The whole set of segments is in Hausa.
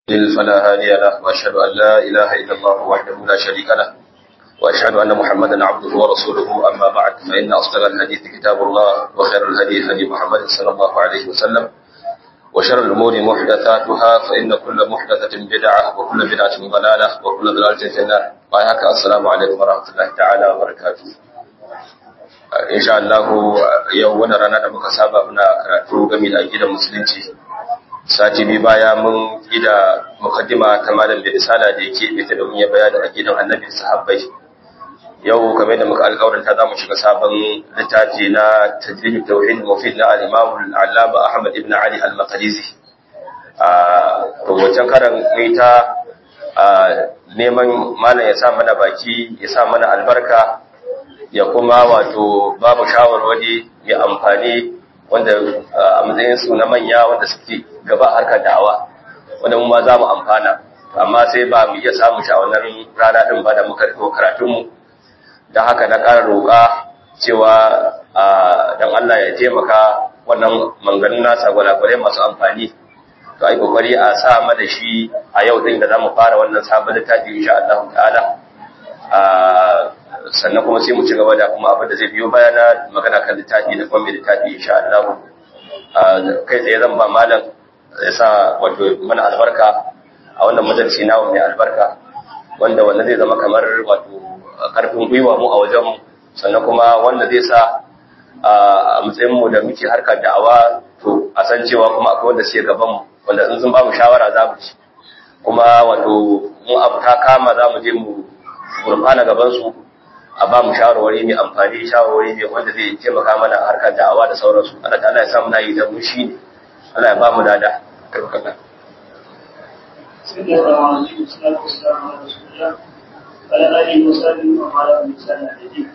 يضلل فلا هادي له وأشهد أن لا إله إلا الله وحده لا شريك له وأشهد أن محمدا عبده ورسوله أما بعد فإن أصدق الحديث كتاب الله وخير الهدي هدي محمد صلى الله عليه وسلم وشر الأمور محدثاتها فإن كل محدثة بدعة وكل بدعة ضلالة وكل ضلالة في النار وهيك السلام عليكم ورحمة الله تعالى وبركاته إن شاء الله yau wani rana da muka saba muna karatu game da gidan musulunci sati biyu baya mun gida mukaddima ta malam da risala da yake bita domin ya bayani a gidan annabi sahabbai yau kamar da muka alƙawarinta za mu shiga sabon littafi na tajrib tauhid mufid na al-imam al-allama ahmad ibn ali al-maqdisi a wancan karan mai ta neman malam ya sa mana baki ya sa mana albarka ya kuma wato babu shawarwari mai amfani wanda a matsayin su na manya wanda suke gaba harkar da'awa wanda mu ma za mu amfana amma sai ba mu iya samu shawarar rana din ba da muka riko karatunmu don haka na ƙara roƙa cewa don Allah ya taimaka wannan manganin nasa gwalagwalai masu amfani to ai kokari a sa mana shi a yau din da zamu fara wannan sabon littafi insha Allah ta'ala sannan kuma sai mu ci gaba da kuma abin da zai biyo baya na magana kan littafi da kuma littafi insha Allah kai tsaye zan ba malam ya sa wato mana albarka a wannan majalisi nawa mai albarka wanda wanda zai zama kamar wato karfin gwiwa mu a wajen sannan kuma wanda zai sa a matsayin mu da muke harkar da'awa to a san cewa kuma akwai wanda suke gaban mu wanda in sun ba mu shawara za mu ci kuma wato mu abu ta kama za mu je mu gurfana gaban su a ba mu shawarwari mai amfani shawarwari mai wanda zai taimaka mana harkar da'awa da sauransu Allah ta'ala ya samu nayi da mu shi ne Allah ya ba mu dada karkata على آله وصحبه وعلى من سنة الدين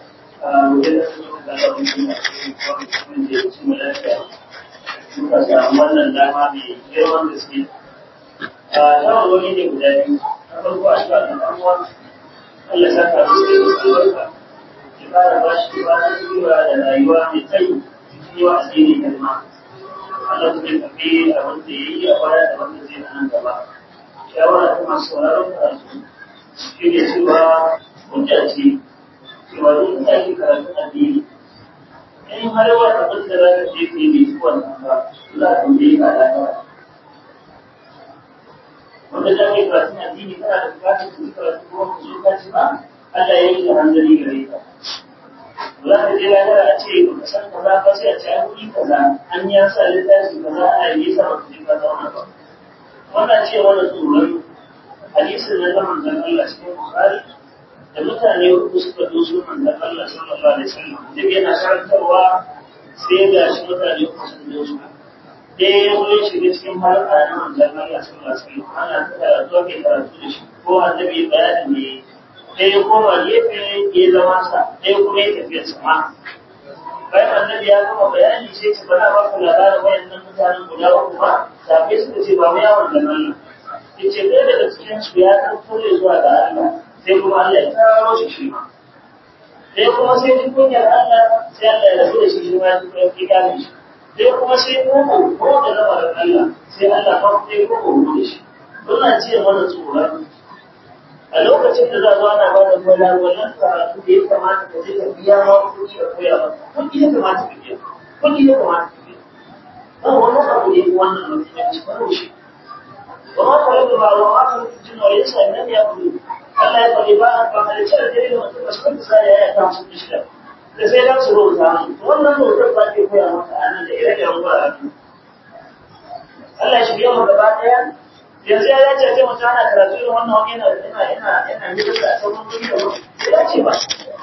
muka samu wannan dama mai girman gaske a shawarwari ne guda biyu na farko a shiga kan ɗan'uwa Allah saka musu da albarka ya fara ba shi ba na tura da rayuwa mai tsayi cikin yawa asiri kalma Allah kuma ya tafi a wanda ya yi a baya da wanda zai nan gaba shawara ta masu sauraron karatu shi ne cewa hujja ce cewa duk da ake karatun addini in har wa abin da za ka je ka yi bai wannan ba za ka tambaye ka lafiya wanda da ake karatun addini kana da bukatar ka karatu ko ka zo ka ci ba Allah ya yi da hanzari gare ka za ka je lafiya a ce ba ka san kaza ba sai a ce an yi kaza an ya sa littafi kaza ana yi sa ba ka je ka zauna ba wannan ce wani tsoron hadisin na zaman dan Allah cikin Bukhari da mutane uku suka doso manzon Allah sallallahu alaihi wasallam duk yana karantarwa sai ga shi mutane uku sun doso ɗaya ya zo ya shiga cikin harka na manzon Allah sallallahu alaihi wasallam ana karatu ke karatu da shi ko annabi bayani ne ɗaya ya koma gefe ya zama sa ɗaya kuma ya tafiya sama bayan annabi ya gama bayani sai ce bana ba ku labarin wayannan mutanen guda uku ba sabai suka ce ba mu yawon da nan yace ɗaya daga cikin su ya tattare zuwa ga Allah sai kuma Allah ya karo shi shi ma sai kuma sai ji kunyar Allah sai Allah ya rabu da shi shi ma ya fi gane shi sai kuma sai koko ko da lamarin Allah sai Allah ba sai koko da shi wannan ce mana tsoron a lokacin da za zo ana ba da kwala wannan karatu da ya kamata ka je ka biya ma kuɗi ka koya ba kuɗi ya kamata ka biya kuɗi ya kamata ka biya ba wannan abu ne wannan mutunci ba shi وما قرب المعلومات الجن والإنس لم يأكلوا Allah ya faɗi ba a halicci da dare da mutum ba su sa ya yi kan su shida da sai dan su rubuta mu wannan rubutar ba ke koya maka a nan da ire da wura Allah shi biya mu gaba daya yanzu ya dace ce mutum ana karatu irin wannan wani yana yana yana yana mita da sauran wuri da bai dace ba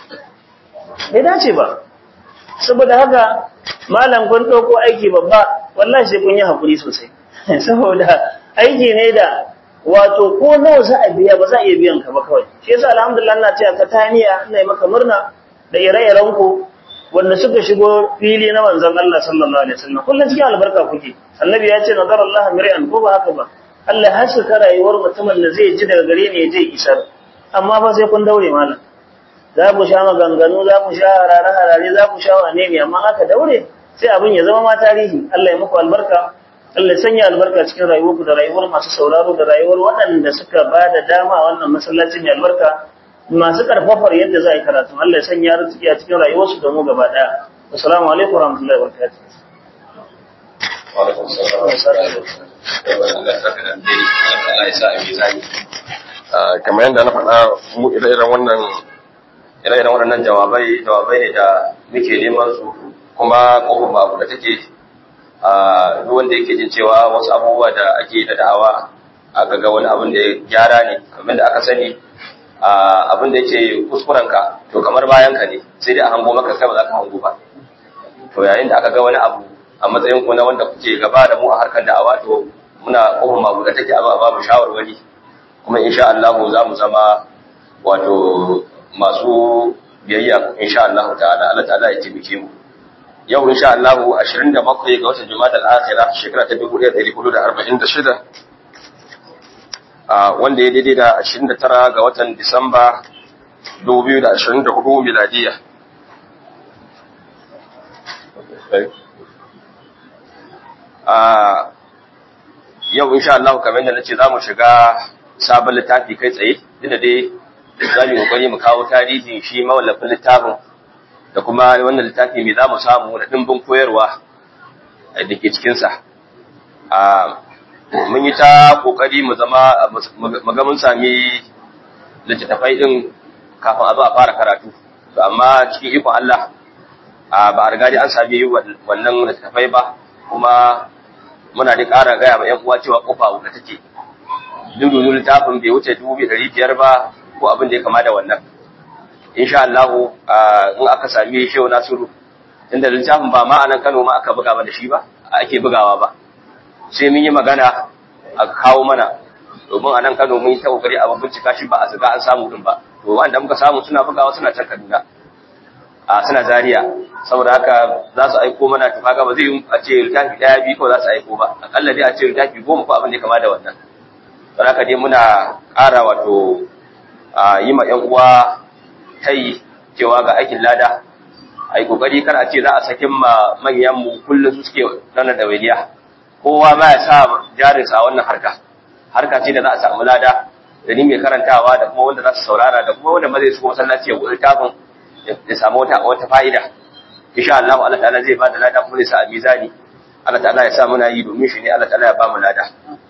bai dace ba saboda haka malam kun ɗauko aiki babba wallahi sai kun yi hakuri sosai saboda aiki ne da wato ko nawa za a biya ba za a iya biyan ka ba kawai shi yasa alhamdulillah ina cewa ka taniya ina yi maka murna da ire-iren ku wanda suka shigo fili na manzon Allah sallallahu alaihi wasallam kullun cikin albarka kuke annabi ya ce nazar Allah mir'an ko ba haka ba Allah ya haska rayuwar mutumin da zai ji daga gare ne ya je isar amma fa sai kun daure malam za ku sha maganganu za ku sha harare-harare za ku sha wane ne amma aka daure sai abin ya zama ma tarihi Allah ya muku albarka Allah sanya albarka cikin rayuwarku da rayuwar masu sauraro da rayuwar waɗanda suka ba da dama a wannan masallaci mai albarka masu karfafar yadda za a yi karatu Allah ya sanya arziki a cikin rayuwarsu da mu gaba ɗaya assalamu alaikum warahmatullahi wabarakatuh Wa'alaikun salam. Allah ya saka da alheri. Allah ya sa a mizani. Kamar yadda na faɗa mu ire-iren wannan ire-iren waɗannan jawabai jawabai ne da muke neman su kuma kofar babu da take a duk wanda yake jin cewa wasu abubuwa da ake da da'awa aka ga wani abin da ya gyara ne kamar da aka sani abin da yake kuskurenka to kamar bayan ka ne sai dai a hango maka kai ba za ka hango ba to yayin da aka ga wani abu a matsayin ku na wanda kuke gaba da mu a harkar da'awa to muna kofar mabu da take a ba mu shawarwari kuma insha Allah za mu zama wato masu biyayya insha Allah ta'ala Allah ta'ala ya taimake mu yau insha Allah 27 ga watan Jumada al-Akhirah shekara ta 1446 a wanda ya daidai da 29 ga watan Disamba 2024 miladiya a yau insha Allah kamar yadda nace zamu shiga sabon littafi kai tsaye inda dai za mu kokari mu kawo tarihin shi mawallafin littafin da kuma wannan littafi mai za mu samu da dimbin koyarwa da ke cikinsa mun yi ta kokari mu zama mu ga mun sami littattafai din kafin a zo a fara karatu amma cikin ikon Allah ba a riga an sami wannan littattafai ba kuma muna da ƙara gaya ma 'yan uwa cewa kofa wuta take dudu littafin bai wuce dubu ɗari biyar ba ko abin da ya kama da wannan insha Allah in aka sami shehu nasiru inda littafin ba ma anan Kano ma aka buga ba da shi ba ake bugawa ba sai mun yi magana a kawo mana domin anan Kano mun yi ta kokari a bincika shi ba a zaga an samu din ba to wanda muka samu suna bugawa suna can Kaduna a suna Zaria saboda haka za su aiko mana to kaga ba zai yi a ce littafi daya biyu ko za su aiko ba akalla dai a ce littafi goma ko abin da ya kama da wannan don haka dai muna ƙara wato yi ma 'yan uwa ta yi cewa ga aikin lada a yi ƙoƙari kar a ce za a sakin ma manyanmu kullum su suke ranar da waliya kowa ba ya sa jarinsa a wannan harka harka ce da za a samu lada da ni mai karantawa da kuma wanda za su saurara da kuma wanda ma zai su masallaci ya gudu tafin ya samu wata wata fa'ida insha Allah Allah ta'ala zai ba da lada kuma zai sa a mizani Allah ta'ala ya sa muna yi domin shi ne Allah ta'ala ya ba mu lada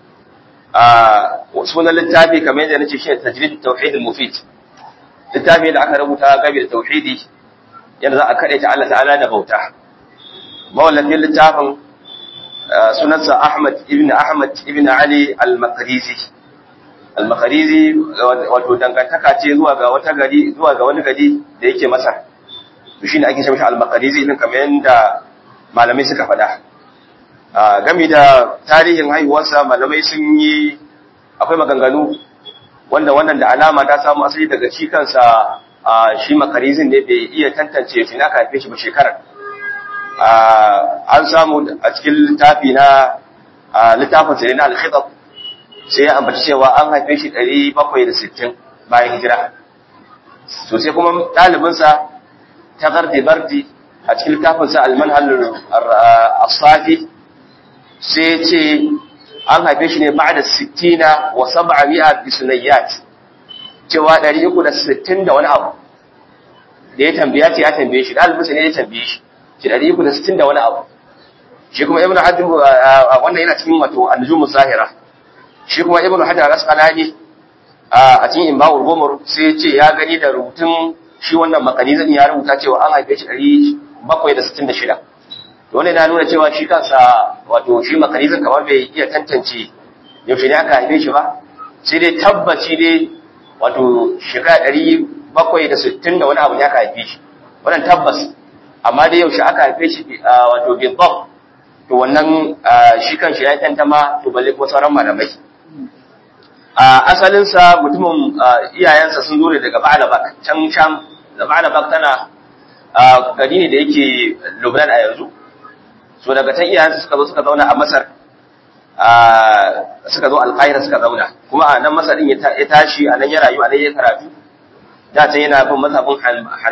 sunan littafi kamar yadda nace shi tajrid tauhid al-mufid littafi da aka rubuta gabi da tauhidi yadda za a kade ta Allah ta'ala da bauta mawallafin littafin sunansa Ahmad ibn Ahmad ibn Ali al-Maqrizi al-Maqrizi wato dangantaka ce zuwa ga wata gari zuwa ga wani gari da yake Masar to shine ake cewa al-Maqrizi din kamar yadda malamai suka faɗa game da tarihin haihuwarsa malamai sun yi akwai maganganu wanda wannan da alama ta samu asali daga shi kansa shi makarizin ne bai iya tantance shi na haife shi ba shekarar an samu a cikin littafi na littafin sai na al-khitab sai ya ambaci cewa an haife shi 760 bayan hijira to sai kuma ɗalibinsa ta gardi bardi a cikin littafinsa al-manhal as-safi sai ce an haife shi ne ba da sittina wa saba mi'a bisunayyat cewa ɗari uku da sittin da wani abu da ya tambaya ce ya tambaye shi ɗalibinsa ne ya tambaye shi shi ɗari uku da sittin da wani abu shi kuma ibn hajjim wannan yana cikin wato anjumu zahira shi kuma ibn hajar al-asqalani a cikin imba'ul gumur sai ce ya gani da rubutun shi wannan makanizan ya rubuta cewa an haife shi ɗari bakwai da sittin da shida wanda yana nuna cewa shi kansa wato shi makarizin kamar bai iya tantance yaushe ne aka haife shi ba sai dai tabbaci dai wato shekara ɗari bakwai da sittin da wani abu ne aka haife shi wannan tabbas amma dai yaushe aka haife shi wato bibbab to wannan shi kan shi ya tantama to balle ko sauran malamai a asalinsa mutumin iyayensa sun zo ne daga Ba'alabak can sham da Ba'alabak tana gari ne da yake Lubnan a yanzu so daga can iyayensu suka zo suka zauna a Masar suka zo Alƙahira suka zauna kuma a nan Masar din ya tashi a nan ya rayu a nan ya karatu da can yana bin mazhabin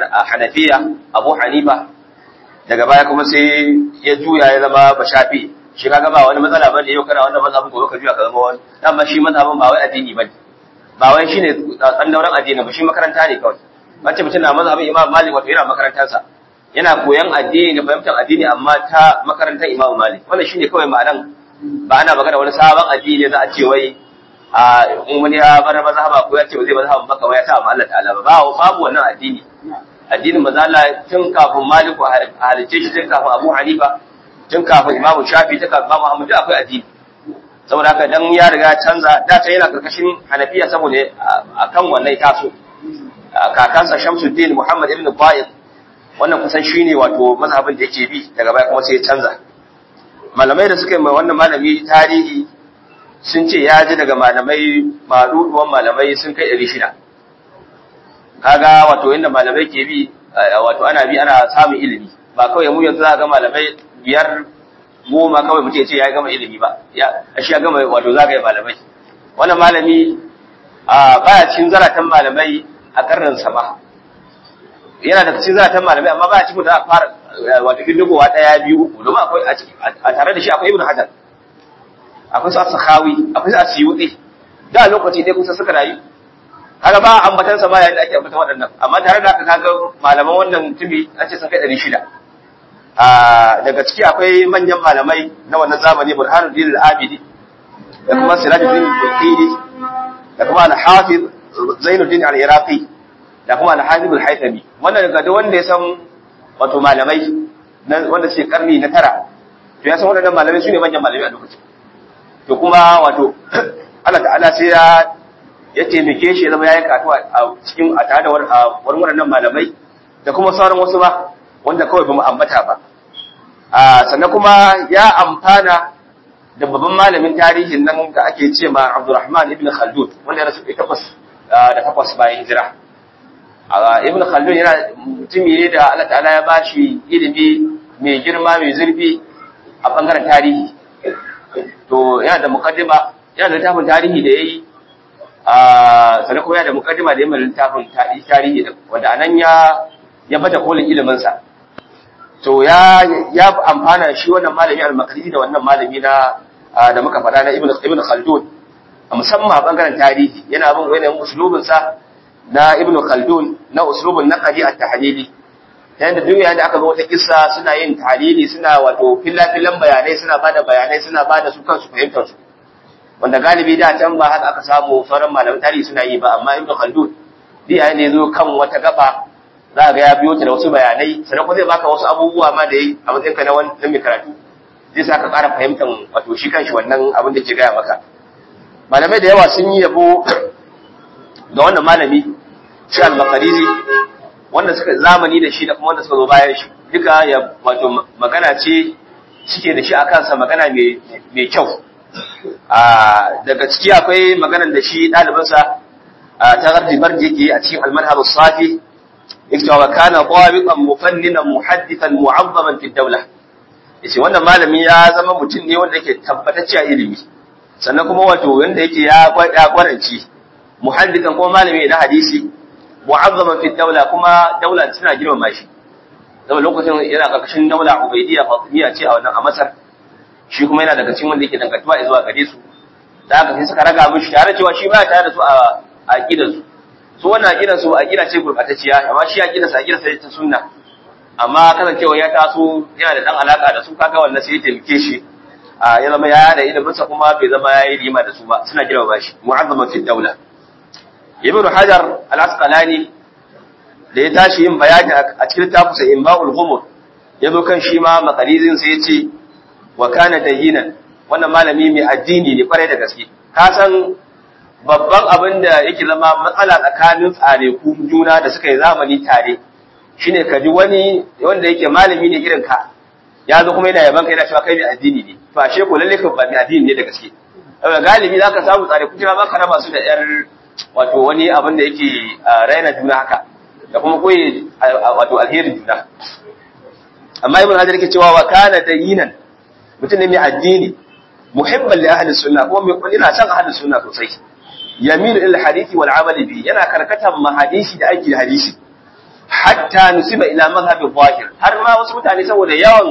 Hanafiya Abu Hanifa daga baya kuma sai ya juya ya zama Bashafi shi kaga ba wani matsala bane yau kana wannan mazhabin gobe ka juya ka zama wani amma shi mazhabin ba wai addini bane ba wai shine dan dauran addini ba shi makaranta ne kawai mace mutum na mazhabin Imam Malik wato yana makarantarsa yana koyan addini da fahimtar addini amma ta makarantar Imam Malik wannan shine kawai ma'anan ba ana magana wani sabon addini za a ce wai a in wani ya bar mazhaba ko ya ce zai mazhaban baka wai ya sa Allah ta'ala ba ba babu wannan addini addinin manzo Allah tun kafin Malik a halice shi tun kafin Abu Hanifa tun kafin Imam Shafi tun kafin Imam Ahmad akwai addini saboda haka dan ya riga canza da ta yana karkashin Hanafiya saboda akan wannan taso kakansa Shamsuddin Muhammad ibn Qayyim wannan kusan shine wato mazhabin da yake bi daga baya kuma sai ya canza malamai da suka yi mai wannan malami tarihi sun ce ya ji daga malamai maduduwan malamai sun kai ɗari shida kaga wato inda malamai ke bi wato ana bi ana samun ilimi ba kawai mu yanzu za ga malamai biyar goma kawai mutum ya ce ya gama ilimi ba ya shi ya gama wato zagaye malamai wannan malami baya cikin zaratan malamai a karnin sa ba yana da cikin zaratan malamai amma baya cikin da fara wato bindigowa daya biyu uku domin akwai a tare da shi akwai ibnu hajar akwai su as-sakhawi akwai su asyuti da lokaci dai kusa suka rayu kaga ba ambatan sa ba yayin da ake ambatan waɗannan amma tare da haka kaga malaman wannan tumi an ce sun kai 600 a daga ciki akwai manyan malamai na wannan zamani Burhanuddin al-Abidi da kuma Sirajuddin al-Bulqini da kuma al-Hafiz Zainuddin al-Iraqi da kuma al-Hafiz al-Haythami wannan daga duk wanda ya san wato malamai wanda suke karni na tara to ya san waɗannan malamai su ne manyan malamai a lokacin to kuma wato Allah ta'ala sai ya ya taimake shi ya zama ya yi katuwa a cikin a tare da wani waɗannan malamai da kuma sauran wasu ba wanda kawai ba mu ambata ba sannan kuma ya amfana da babban malamin tarihin nan da ake ce ma Abdurrahman ibn Khaldun wanda ya rasu takwas da takwas bayan hijira ibn Khaldun yana mutumi ne da Allah ta'ala ya bashi ilimi mai girma mai zurfi a bangaren tarihi to yana da mukaddima yana da littafin tarihi da yayi a sannan kuma yana da mukaddima da yayin littafin tarihi wanda anan ya ya bata kolin ilimin sa to ya ya amfana shi wannan malami al-Maqdisi da wannan malami na da muka faɗa na Ibn Ibn Khaldun musamman a bangaren tarihi yana bin wani uslubin sa na Ibn Khaldun na uslubun naqdi at-tahlili yayin da duk yayin da aka zo wata kissa suna yin tahlili suna wato fillafilan bayanai suna bada bayanai suna bada su kansu fahimtar su wanda galibi da can ba haka aka samu sauran malaman tarihi suna yi ba amma Ibn Khaldun duk yayin da ya zo kan wata gaba za ga ya biyo ta da wasu bayanai sannan kuma zai baka wasu abubuwa ma da yi a matsayin ka na wani mai karatu zai sa ka ƙara fahimtar wato shi kanshi wannan abin da ke gaya maka malamai da yawa sun yi yabo ga wannan malami shi al-Maqdisi wanda suka zamani da shi da kuma wanda suka zo bayan shi duka ya wato magana ce suke da shi a kansa magana mai kyau daga ciki akwai maganar da shi ɗalibinsa ta gardi bardi yake a cikin almanhar safi yake cewa kana dawiqan mufanninan muhaddithan mu'azzaman fi dawla yace wannan malami ya zama mutum ne wanda yake tabbatacce a ilimi sannan kuma wato wanda yake ya gwaranci muhaddithan kuma malami na hadisi mu'azzaman fi dawla kuma daula suna girmama shi saboda lokacin yana karkashin daula ubaidiyya fatimiyya ce a wannan a masar shi kuma yana daga cikin wanda yake dangantuwa zuwa gare su da haka sai suka raga mishi tare cewa shi baya tare da su a aqidar su su wannan aqidar su aqida ce gurbatacciya amma shi aqidar sa aqidar sa ta sunna amma kasancewa ya taso yana da dan alaka da su kaga wannan sai ya taimake shi ya zama ya da ilimin sa kuma bai zama yayi rima da su ba suna girmama shi mu'azzaman fi daula ibnu hajar al-asqalani da ya tashi yin bayani a cikin tafsir imba'ul ghumur yazo kan shi ma maqalizin sai ya ce wa kana dayinan wannan malami mai addini ne kwarai da gaske ka san babban abin da yake zama matsala tsakanin tsare ku juna da suka yi zamani tare shine ka ji wani wanda yake malami ne irin ka ya zo kuma yana yaban ka yana cewa kai mai addini ne to ashe ko lalle ka ba mai addini ne da gaske saboda galibi zaka samu tsare ku juna baka raba su da yar wato wani abin da yake raina juna haka da kuma koyi wato alherin juna amma ibn hajar yake cewa wa kana dayinan mutum ne mai addini muhibban li ahli sunna kuma mai ina son ahli sunna sosai yamilu ila hadisi wal amal bi yana karkatan ma hadisi da aiki da hadisi hatta nusiba ila madhhabi zahir har ma wasu mutane saboda yawan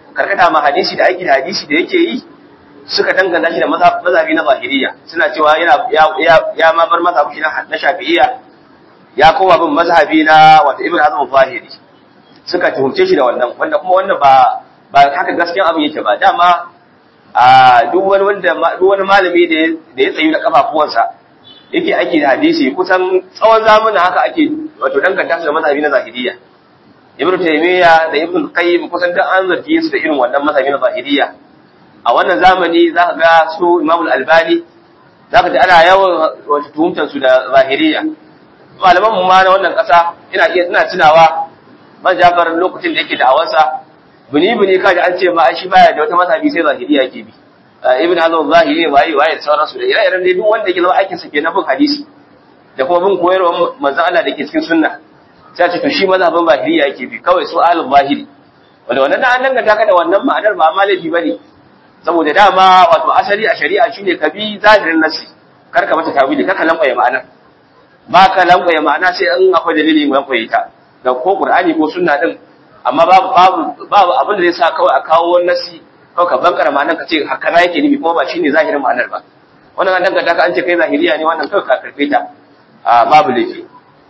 karkata ma hadisi da aiki da hadisi da yake yi suka danganta shi da mazhabi na zahiriya suna cewa yana ya ma bar mazhabi na shafi'iyya ya koma bin mazhabi na wato ibn hazm zahiri suka tuhumce shi da wannan wanda kuma wannan ba ba haka gaskiyan abin yake ba dama a duk wani wanda duk wani malami da da ya tsayu da kafafuwansa yake aiki da hadisi kusan tsawon zamanin haka ake wato danganta su da mazhabi na zahiriya ibn taymiya da ibn qayyim kusan da an zargi su da irin wannan mazhabi na zahiriya a wannan zamani za ka ga su imamul albani za ka ji ana yawan wata tuhumtar su da zahiriya malaman mu ma na wannan ƙasa ina iya ina tunawa man jafar lokacin da yake da awansa bini bini ka ji an ce ma shi baya da wata mazhabi sai zahiriya yake bi ibn hazm zahiri waye waye da sauransu da ire-iren dai duk wanda yake zama aikin sa ke na bin hadisi da kuma bin koyarwar manzon Allah da ke cikin sunna sai a ce to shi mazhabin zahiriya yake bi kawai su ahlul zahiri wanda wannan an danganta ka da wannan ma'anar ba ma laifi bane saboda dama wato asali a shari'a shine ka bi zahirin nasi kar ka mata tawili kar ka lambaye ma'ana ba ka lambaye ma'ana sai an akwai dalilin lambaye ta da ko qur'ani ko sunna din amma babu babu babu abin da zai sa kawai a kawo nasi kawai ka bankara ma'anar ka ce haka na yake nufi kuma ba shine zahirin ma'anar ba wannan an danganta ka an ce kai zahiriya ne wannan kawai ka karfe ta babu laifi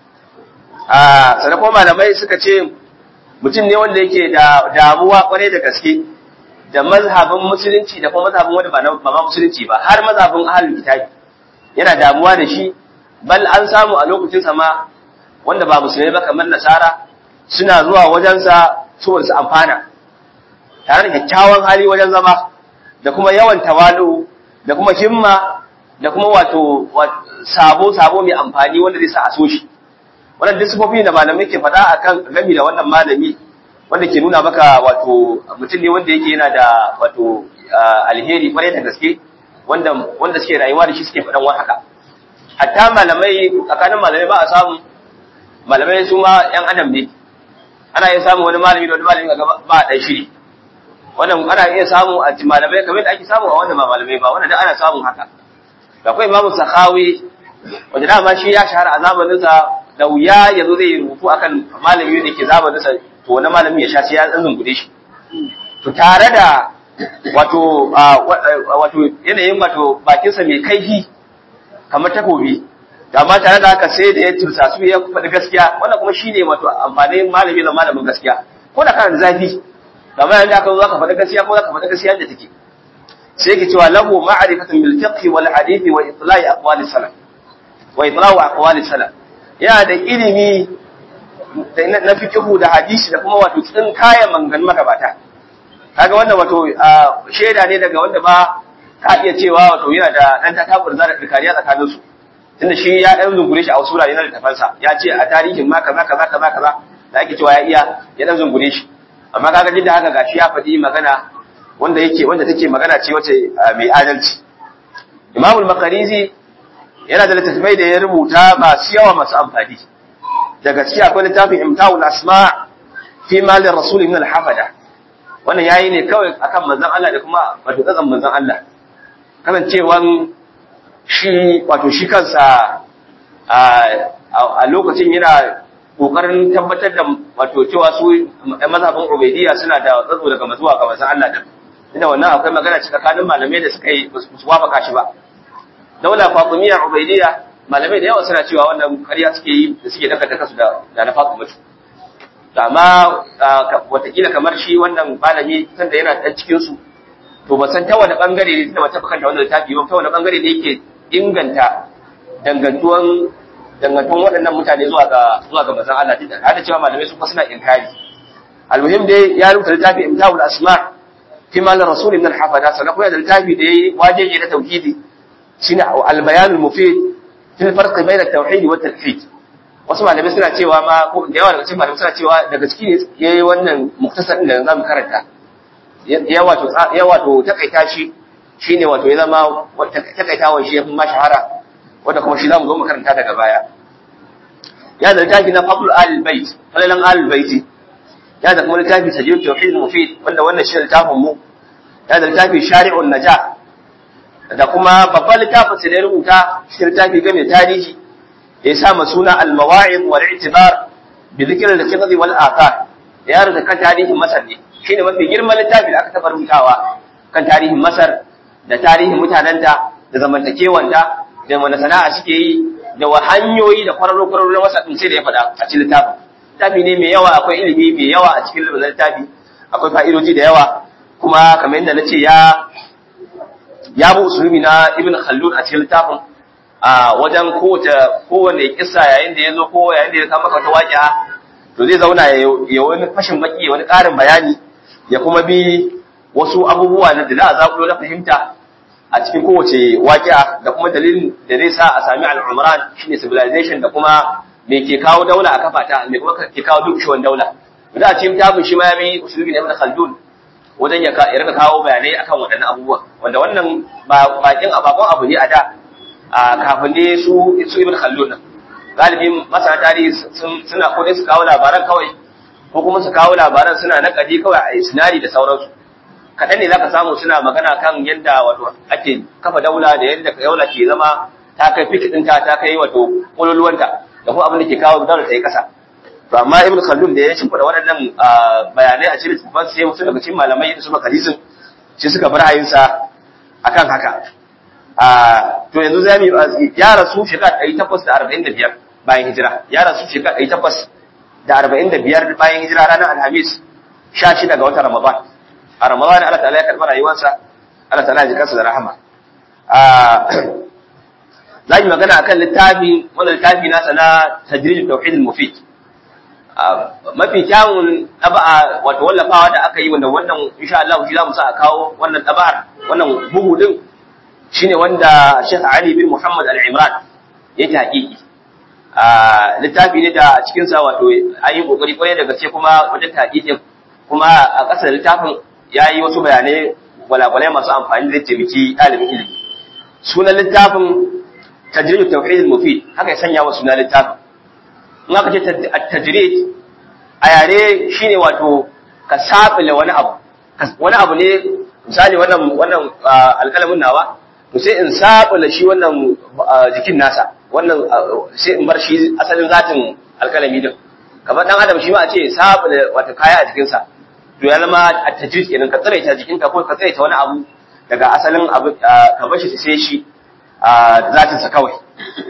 a sannan kuma malamai suka ce mutum ne wanda yake da damuwa kwarai da gaske da mazhabin musulunci da kuma mazhabin wanda ba ba ma musulunci ba har mazhabin ahlul kitabi yana damuwa da shi bal an samu a lokacin sa ma wanda ba musulmai ba kamar nasara suna zuwa wajen sa saboda su amfana tare da kyakkyawan hali wajen zama da kuma yawan tawalu da kuma himma da kuma wato sabo sabo mai amfani wanda zai sa a so shi wannan disifofi da malamai ke faɗa akan gami da wannan malami wanda ke nuna maka wato mutum ne wanda yake yana da wato alheri kwarai da gaske wanda wanda suke rayuwa da shi suke faɗan wani haka hatta malamai tsakanin malamai ba a samu malamai su ma yan adam ne ana iya samu wani malami da wani malami ga ba a ɗan shiri wannan ana iya samu a malamai kamar da ake samu a wanda ba malamai ba wanda da ana samun haka akwai imamu sakhawi wanda dama shi ya shahara a zamaninsa da wuya yanzu zai rubutu akan malami da ke zamaninsa to wani malami ya sha sai ya zungude shi to tare da wato wato yanayin wato bakinsa mai kaifi kamar takobi amma tare da haka sai da ya tursa su ya faɗi gaskiya wannan kuma shine wato amfanin malami da malamin gaskiya ko da kana da zafi amma yanzu aka zo ka faɗi gaskiya ko ka faɗi gaskiya da take sai yake cewa lahu ma'rifatun bil fiqh wal hadith wa itla'i aqwali salaf wa itla'u aqwali salaf yana da ilimi na fikihu da hadisi da kuma wato tsin kayan mangan magabata kaga wannan wato shaida ne daga wanda ba ka iya cewa wato yana da dan takabur zara dirkariya tsakanin su tunda shi ya dan zungure shi a wasu wurare na littafansa ya ce a tarihin ma kaza kaza kaza kaza da ake cewa ya iya ya dan zungure shi amma kaga duk da haka gashi ya faɗi magana wanda yake wanda take magana ce wace mai adalci Imamul Makarizi yana da littattafai da ya rubuta masu yawa masu amfani daga ciki akwai littafin imtahul asma fi malin rasul min al-hafada wannan yayi ne kawai akan manzon Allah da kuma wato tsatsan manzon Allah kasancewan shi wato shi kansa a lokacin yana kokarin tabbatar da wato cewa su mazhabin ubaidiyya suna da tsatso daga mazuwa ga manzon Allah din inda wannan akwai magana tsakanin malamai da suka yi su wafaka shi ba daula fatimiyya ubaidiyya malamai da yawa suna cewa wannan ƙarya suke yi da suke daka daka su da da na fatima mutu amma watakila kamar shi wannan malami tunda yana dan cikin su to ba san ta wani bangare ne tunda ba ta kanta wannan littafi ba ta wani bangare ne yake inganta dangantuwan dangantuwan waɗannan mutane zuwa ga zuwa ga manzon Allah dinda har da cewa malamai su kuma suna inkari almuhim dai ya rubuta littafi imtahul asma fi mal rasul min al-hafada sannan kuma da littafi da yayi wajeje na tauhidi shine al-bayan al-mufid fi al-farq bayna at-tauhid wa at-talhid wasu malamai suna cewa ma ko da yawa daga cikin malamai suna cewa daga ciki ne yayi wannan muktasar din da zamu karanta ya wato ya wato takaita shi shine wato ya zama takaitawan shi yafi ma shahara wanda kuma shi zamu zo mu karanta daga baya ya da littafi na fadl al-bait falalan al-baiti ya da kuma littafi sajid tauhid mufid wanda wannan shi littafin mu ya da littafi shari'un najah da kuma babban littafin sai da rubuta shi littafi game tarihi ya sa ma suna al-mawa'id wal i'tibar bi dhikr al-qidhi wal athar ya rubuta kan tarihin masar ne shine mafi girman littafi da aka taɓa rubutawa kan tarihin Masar da tarihin mutanenta da zamantakewanta da wani sana'a suke yi da wa hanyoyi da kwararro kwararro na Masar din sai da ya faɗa a cikin littafin littafi ne mai yawa akwai ilimi mai yawa a cikin littafi akwai fa'idoji da yawa kuma kamar yadda na ce ya ya bi usulubi na Ibn Khaldun a cikin littafin a wajen kowace kowane kissa yayin da ya zo ko yayin da ya kama maka wata waƙi'a to zai zauna ya wani fashin baki ya wani ƙarin bayani ya kuma bi wasu abubuwa da za a zaƙulo na fahimta a cikin kowace waƙi'a da kuma dalilin da zai sa a sami al'umran shine civilization da kuma me ke kawo daula a kafa ta me kuma ke kawo dukkan daula da a cikin tabin shi ma ya bi usulubi na Ibn Khaldun wajen ya rika kawo bayanai akan waɗannan abubuwa wanda wannan ba bakin abakon abu ne a da a kafin ne su su ibn khaldun nan galibin masana tarihi suna ko dai su kawo labaran kawai ko kuma su kawo labaran suna nakadi kawai a isnadi da sauransu kaɗan ne zaka samu suna magana kan yadda wato ake kafa daula da yadda daula ke zama ta kai fikitinta ta kai wato ƙololuwanta da kuma abin da ke kawo daula ta yi ƙasa to amma ibn khaldun da ya shimfiɗa waɗannan bayanai a cikin littafin sai wasu daga cikin malamai da su makarisin shi suka bar hayinsa akan haka to yanzu za mu ya rasu shekara ɗari takwas da arba'in da biyar bayan hijira ya rasu shekara ɗari takwas da arba'in da biyar bayan hijira ranar alhamis sha shida ga watan ramadan a ramadan Allah ta'ala ya karɓi rayuwarsa Allah ta'ala ya ji kansa da rahama za mu magana akan littafi wannan littafi nasa na tajrid tauhid al-mufid mafi kyawun ɗaba'a wato wallafawa da aka yi wanda wannan insha Allah shi za mu sa a kawo wannan ɗaba'ar wannan bugu din shine wanda Sheikh Ali bin Muhammad Al-Imran ya taƙiƙi a littafi ne da a cikin sa wato ayi kokari kwarai da gaske kuma wajen taƙiƙin kuma a ƙasar littafin yayi wasu bayanai walawalai masu amfani da taimaki ɗalibin ilimi sunan littafin tajrid tauhid al-mufid haka ya sanya wa sunan littafin in aka ce at-tajrid a yare shine wato ka sabila wani abu wani abu ne misali wannan wannan alƙalamin nawa to sai in sabula shi wannan jikin nasa wannan sai in bar shi asalin zatin alkalami din kamar dan adam shi ma a ce sabula wata kaya a jikinsa to ya zama a tajrid kenan ka tsiraita jikinka ko ka tsiraita wani abu daga asalin abu ka bar shi sai shi zatin sa kawai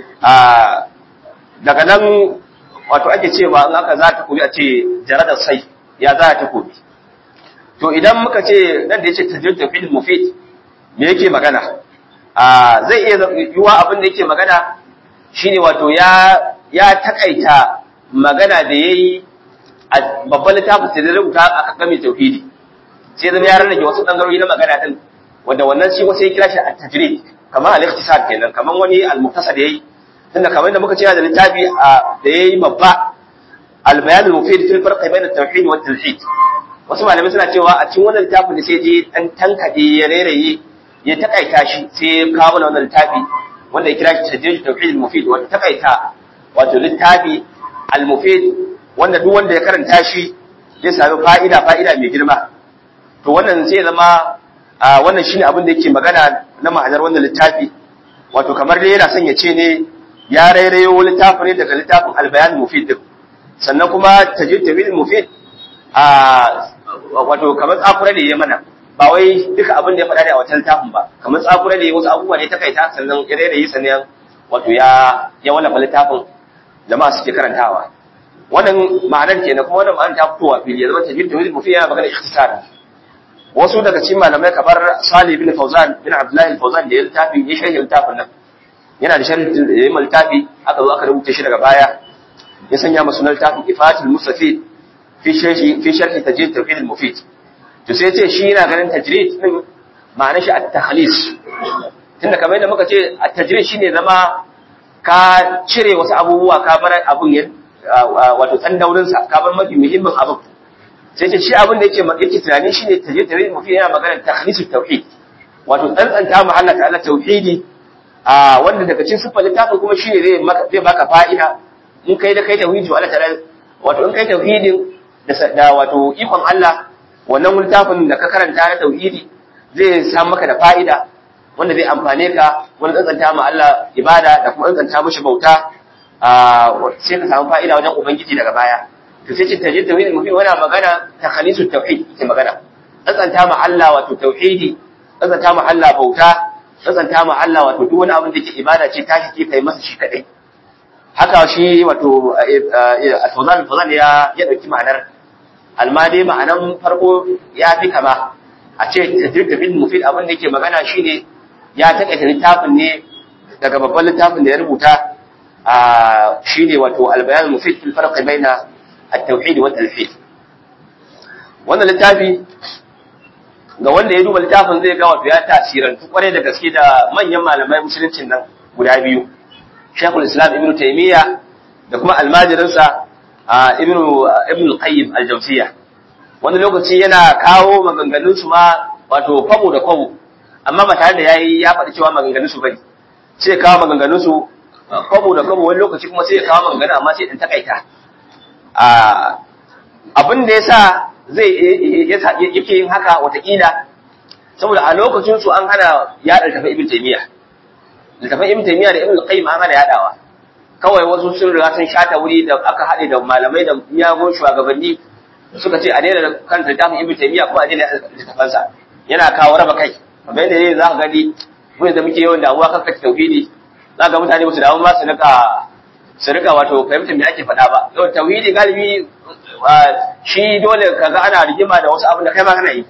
daga nan wato ake cewa in aka za ta kobi a ce jaradar sai ya za ta kobi to idan muka ce nan da ya ce tajrid tafid mufid me yake magana zai iya yiwuwa abin da yake magana shine wato ya ya takaita magana da yayi a babban littafin sai da rubuta a kan tauhidi sai zama ya rarrage wasu bangarori na magana din wanda wannan shi wasu ya kira shi at-tajrid kamar al-ikhtisar kenan kamar wani al-mukhtasar yayi tunda kamar da muka ce da littafi da yayi babba al-bayan al-mufid fil farq bayna at-tauhid wa at-tauhid wasu malamai suna cewa a cikin wannan littafin da sai je dan tankade ya reraye ya takaita shi sai ya kawo mana wannan littafi wanda ya kira shi tajrid tauhid al-mufid wanda takaita wato littafi al-mufid wanda duk wanda ya karanta shi zai sami fa'ida fa'ida mai girma to wannan sai zama wannan shine abin da yake magana na ma'anar wannan littafi wato kamar dai yana son ya ce ne ya rairayo littafin ne daga littafin al-bayan mufid din sannan kuma tajrid tauhid al-mufid a wato kamar tsakura ne ya mana ba wai duka abin da ya faɗa da a wata littafin ba kamar tsakura ne wasu abubuwa ne ta kaita sannan ya rairayi sannan wato ya ya wallafa littafin jama'a suke karantawa wannan ma'anar kenan kuma wannan ma'anar ta fitowa fili ya zama tajwid tawhid mufi yana magana ikhtisar wasu daga cikin malamai kamar Salih bin Fawzan bin Abdullah Fawzan da ya littafi ya sharhi littafin nan yana da sharhi da ya littafi aka zo aka rubuta shi daga baya ya sanya masa sunan littafin Ifatul Mustafid fi sharhi fi sharhi tajwid tawhid al-mufid to sai ce shi yana ganin tajrid din ma'anar shi at-takhlis tunda kamar yadda muka ce at-tajrid shine zama ka cire wasu abubuwa ka bar abun ya wato dan daurin sa ka bar mafi muhimmin abun sai ce shi abin da yake yake tunani shine tajrid tajrid mafi yana magana takhlis tauhid wato tsantsanta mu Allah ta'ala tauhidi a wanda daga cikin sifar littafin kuma shine zai zai baka fa'ida in kai da kai tauhidi Allah ta'ala wato in kai tauhidin da wato ikon Allah wannan littafin da ka karanta na tauhidi zai samu maka da fa'ida wanda zai amfane ka wani tsantsanta ma Allah ibada da kuma tsantsanta mishi bauta sai ka samu fa'ida wajen ubangiji daga baya to sai ce tajid tauhid mufid wani magana takhalisu tauhid ke magana tsantsanta ma Allah wato tauhidi tsantsanta ma Allah bauta tsantsanta ma Allah wato duk wani abin da ke ibada ce tashi ke kai masa shi kadai haka shi wato al-fawzan al ya ya dauki ma'anar almadi ma'anan farko ya fi kama a ce tajid tauhid mufid abin da yake magana shine ya takaita littafin ne daga babban littafin da ya rubuta shi ne wato albayan mufid fil farq baina at-tauhid wa at-talhid wannan littafi ga wanda ya duba littafin zai ga wato ya tasirantu kwarai da gaske da manyan malamai musuluncin nan guda biyu Sheikhul Islam Ibn Taymiyyah da kuma almajirinsa Ibn Ibn Qayyim al-Jawziyya wani lokaci yana kawo maganganun su ma wato kwabo da kwabo amma ba tare da yayi ya faɗi cewa maganganun su bane sai kawo maganganun su kwabo da kwabo wani lokaci kuma sai ya kawo maganganu amma sai in takaita abin da yasa zai yake yin haka watakila saboda a lokacin su an hana yaɗa littafin ibn taymiya littafin ibn taymiya da ibn qayyim an hana yaɗawa kawai wasu sun riga sun shata wuri da aka haɗe da malamai da miyagun shugabanni suka ce a daina kan littafin ibn taymiya ko a daina littafansa yana kawo raba kai kamar yadda ne za ka gani mun da muke yawan damuwa kan kace tauhidi za ga mutane ba su damu ba su rika su rika wato fahimtar me ake faɗa ba yau tauhidi galibi shi dole kaga ana rigima da wasu abin da kai ma kana yi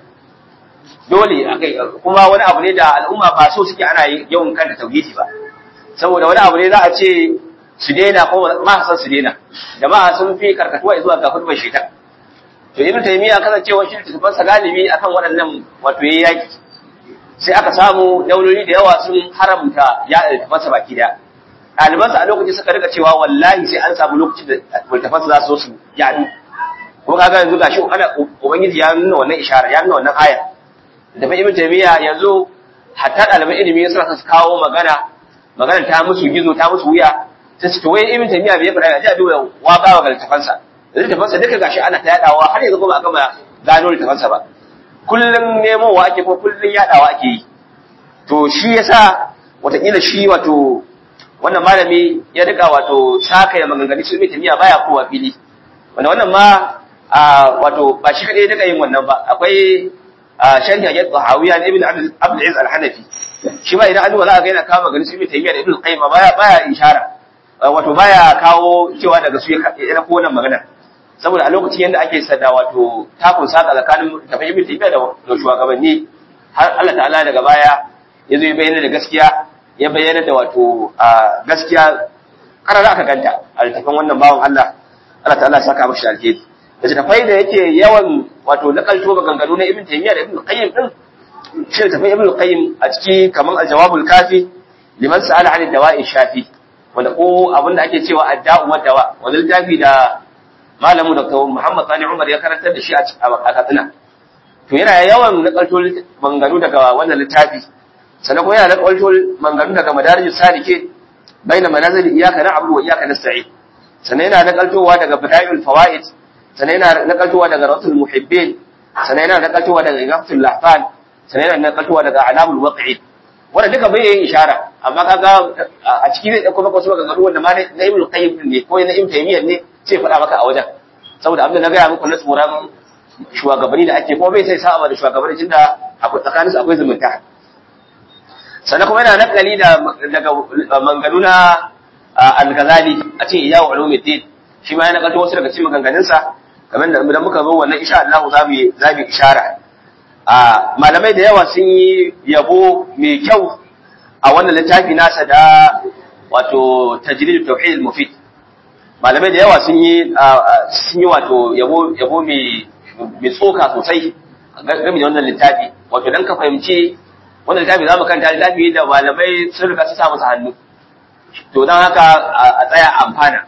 dole akai kuma wani abu ne da al'umma ba so suke ana yawan kanta tauhidi ba saboda wani abu ne za a ce su daina ko ma san su daina jama'a sun fi karkatuwa zuwa ga hudbar shaitan to ibnu taymiya kasancewa shi tafan sa galibi akan waɗannan wato yayi yaki sai aka samu dauloli da yawa sun haramta ya tafasa baki daya ɗalibansa a lokacin suka rika cewa wallahi sai an samu lokacin da littafansa za su su yaɗu ko kaga yanzu gashi ana ubangiji ya nuna wannan ishara ya nuna wannan aya da fa ibnu taymiya yanzu hatta ɗaliban ilimi suna su kawo magana magana ta musu gizo ta musu wuya ta ce to wai ibnu taymiya bai faɗa ya ji a duba wa ba wa littafansa littafansa duka gashi ana ta yaɗawa har yanzu kuma aka ma gano littafansa ba kullum nemowa ake ko kullum yaɗawa ake yi to shi yasa watakila shi wato wannan malami ya rika wato saka ya maganganu su mai miya baya kowa fili wanda wannan ma wato ba shi kadai daga yin wannan ba akwai sharhi a yadda hawiya na ibn abdul aziz al-hanafi shi ma idan an duba za a ga yana kawo maganganu su mai taymiya da ibn qayyim baya baya ishara wato baya kawo cewa daga su ya ko wannan magana saboda a lokacin yadda ake sada wato takun saka tsakanin tafi ibn taymiya da shugabanni har Allah ta'ala daga baya ya zo ya bayyana da gaskiya ya bayyana da wato gaskiya karar aka ganta a littafin wannan bawan Allah Allah ta'ala ya saka mashi alheri da littafai da yake yawan wato nakalto maganganu na Ibn Taymiyyah da Ibn Qayyim din shi littafin Ibn Qayyim a ciki kaman al-jawabul kafi liman sa'ala 'an dawa'i shafi wanda ko abin da ake cewa adda'u wa dawa wanda littafi da malamu Dr. Muhammad Sani Umar ya karantar da shi a Katsina to yana yawan nakalto maganganu daga wannan littafi sannan kuma yana da ƙwaltol manganu daga madarijin salike bai na manazil iyaka na abu wa iyaka na sa'i sannan yana da ƙaltowa daga bidayul fawaid sannan yana da ƙaltowa daga rasul muhibbin sannan yana da ƙaltowa daga igafatul lahfan sannan yana da ƙaltowa daga alamul waqi'i wanda duka bai yin ishara amma kaga a ciki zai dauko maka wasu maganganu wanda ma na ibnu qayyim ne ko na ibnu taymiyyah ne sai faɗa maka a wajen saboda abin da na gaya muku na tsoron shugabanni da ake kuma bai sai sa'a da shugabanni tunda akwai tsakaninsu akwai zumunta sannan kuma yana nakali da daga manganu na al-ghazali a cikin iyawu ulumuddin shi ma yana kalto wasu daga cikin maganganunsa kamar da idan muka zo wannan insha Allah za mu za mu ishara a malamai da yawa sun yi yabo mai kyau a wannan littafi nasa da wato tajrid tauhid mufid malamai da yawa sun yi sun yi wato yabo yabo mai mai tsoka sosai game da wannan littafi wato dan ka fahimci wannan littafi za mu kanta littafi da malamai sun riga su sa masa hannu to don haka a tsaya amfana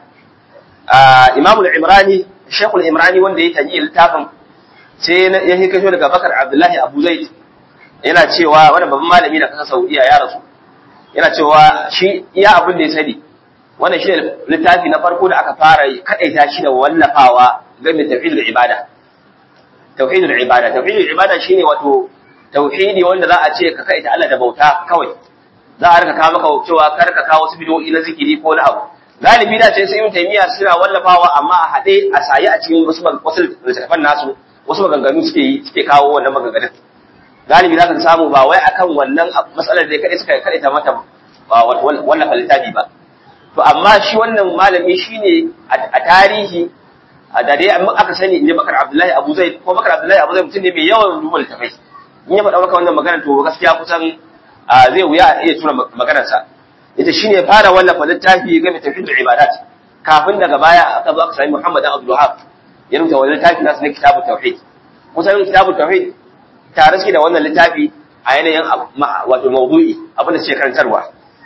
imamul imrani shekul imrani wanda ya tanyi littafin sai ya yi kasho daga bakar abdullahi abu zaid yana cewa wani babban malami na kasar saudiya ya rasu yana cewa shi iya abin da ya sani wannan shi littafi na farko da aka fara kadaita shi da wallafawa game da tauhidul ibada tauhidul ibada tauhidul ibada shine wato tauhidi wanda za a ce ka kai ta Allah da bauta kawai za a rika kawo maka cewa kar ka kawo wasu bidoyi na zikiri ko na abu galibi da ce sai ibn taymiya suna wallafawa amma a hade a sayi a cikin wasu wasu littafan nasu wasu maganganu suke yi suke kawo wannan maganganun galibi za ka samu ba wai akan wannan matsalar da kadai suka kadai ta mata wallafa littafi ba to amma shi wannan malami shine a tarihi da dai aka sani inda bakar abdullahi abu zai ko bakar abdullahi abu zai mutum ne mai yawan duba littafai in ya faɗa maka wannan magana to gaskiya kusan zai wuya a iya tura maganarsa ita shine fara wallafa littafi game tafiyar da ibadat kafin daga baya aka zo aka sami Muhammad Abdul Wahab ya rubuta wannan littafi nasu na kitabut tauhid kusan kitabut tauhid tare suke da wannan littafi a yanayin wato mawdu'i abin da suke karantarwa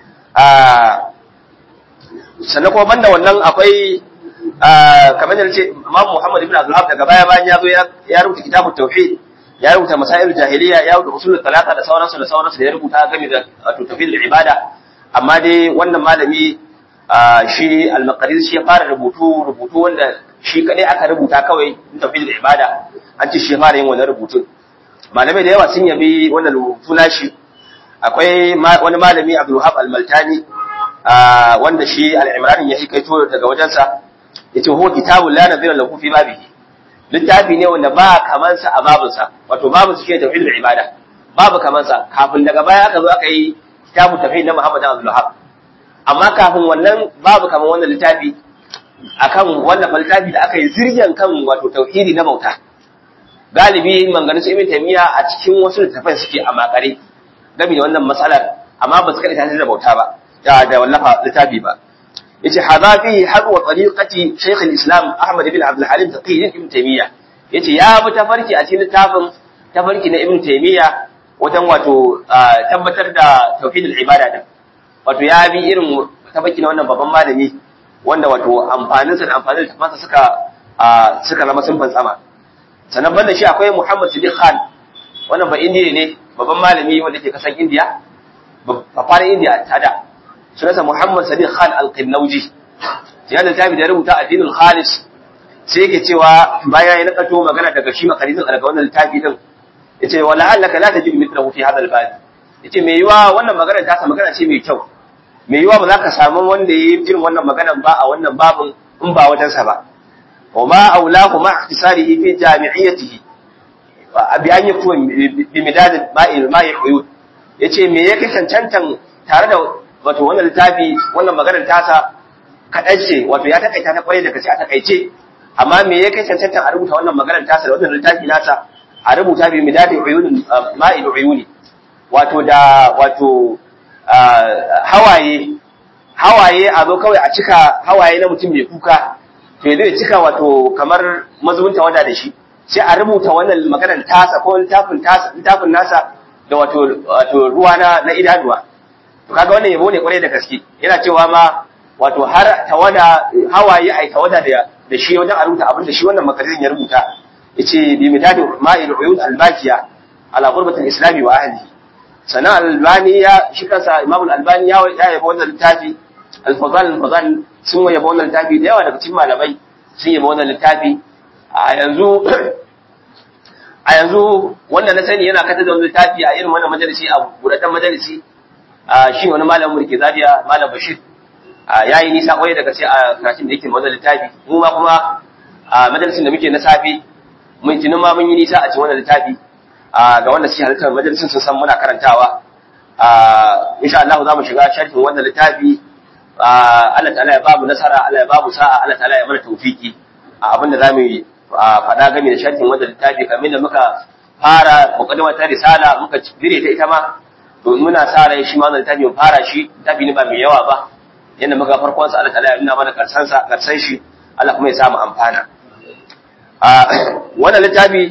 sannan kuma banda wannan akwai kamar da ce Imam Muhammad ibn Abdul Wahab daga baya bayan ya zo ya rubuta kitabut tauhid ya rubuta masail jahiliya ya rubuta usulul talata da sauransu da sauransu da ya rubuta game da wato tafiyar ibada amma dai wannan malami shi al-maqaris shi ya fara rubutu rubutu wanda shi kadai aka rubuta kawai tafiyar ibada an ce shi ya fara yin wannan rubutun malamai da yawa sun yabi wannan rubutu nashi akwai wani malami Abdul Wahab al-Maltani wanda shi al-Imran ya hikaito daga wajensa yace huwa kitabul la nadhira lahu fi babihi littafi ne wanda ba kamansa a babinsa wato babinsa shi ne tauhidul ibada babu kamansa kafin daga baya aka zo aka yi kitabu tauhid na Muhammad Abdul Wahhab amma kafin wannan babu kaman wannan littafi akan wannan littafi da aka yi ziryan kan wato tauhidi na bauta galibi manganin su Ibn Taymiyyah a cikin wasu littafan suke a makare game da wannan matsalar amma ba su kada ta da bauta ba da wallafa littafi ba yace hadha fi hadwa tariqati Sheikh al-Islam Ahmad ibn Abdul Halim Taqi ibn Taymiyyah yace ya bi tafarki a cikin littafin tafarki na Ibn Taymiyyah wajen wato tabbatar da tauhidul ibada din wato ya bi irin tafarki na wannan babban malami wanda wato amfanin sa da amfanin tafansa suka suka zama sun fantsama sannan banda shi akwai Muhammad Sadiq Khan wannan ba indiya ne babban malami wanda ke kasan Indiya ba fara Indiya ta da sunansa Muhammad Sadiq Khan Al-Qinnauji ya da tabi da rubuta addinul khalis sai yake cewa baya ya nakato magana daga shi makarizin daga wannan littafi din yace wala allaka la tajid mithlahu fi hadha al-bab yace me yiwa wannan magana ta sa magana ce mai kyau me yiwa ba za ka samu wanda yayi irin wannan magana ba a wannan babin in ba wajen sa ba wa ma aulahu ma ihtisarihi fi jami'iyatihi bi an yakun bi midad ma'i ma'i uyud yace me yake cancantan tare da wato wannan littafi wannan maganar tasa kaɗan ce wato ya takaita ta kwarai da kace a takaice amma me ya kai cancanta a rubuta wannan maganar tasa da wannan littafi nasa a rubuta bi midadi uyunin ma'il uyuni wato da wato hawaye hawaye a zo kawai a cika hawaye na mutum mai kuka to yanzu ya cika wato kamar mazubin wada da shi sai a rubuta wannan maganar tasa ko littafin tasa littafin nasa da wato wato ruwa na na idanuwa to kaga wannan yabo ne kwarai da gaske yana cewa ma wato har tawada hawaye ai tawada da da shi wajen a rubuta abin da shi wannan makarin ya rubuta yace bi midadi ma'il uyud al-baqiya ala qurbati al-islami wa ahlihi sana albani ya shi kansa imam al-albani ya ya yabo wannan littafi al-fadal al-fadal sun yabo wannan littafi da yawa daga cikin malamai sun yabo wannan littafi a yanzu a yanzu wanda na sani yana kata da wannan littafi a irin wannan majalisi a buɗaɗɗen majalisi shi wani malamin mulki zabiya malam bashir ya yi nisa kwaye daga sai a karatun da yake wannan littafi mu ma kuma a majalisin da muke na safe mun tunin ma mun yi nisa a cikin wannan littafi ga wanda suke halittar majalisin sun san muna karantawa insha Allah za mu shiga sharhin wannan littafi Allah ta'ala ya babu nasara Allah ya babu sa'a Allah ta'ala ya mana tawfiki a abin da zamu yi faɗa game da sharhin wannan littafi kamar da muka fara muqaddima ta risala muka dire ta ita ma to muna sa rai shi ma wannan littafi mu fara shi littafi ne ba mai yawa ba yanda muka farkon sa Allah ta'ala ya nuna mana karsan sa karsan shi Allah kuma ya samu amfana a wannan littafi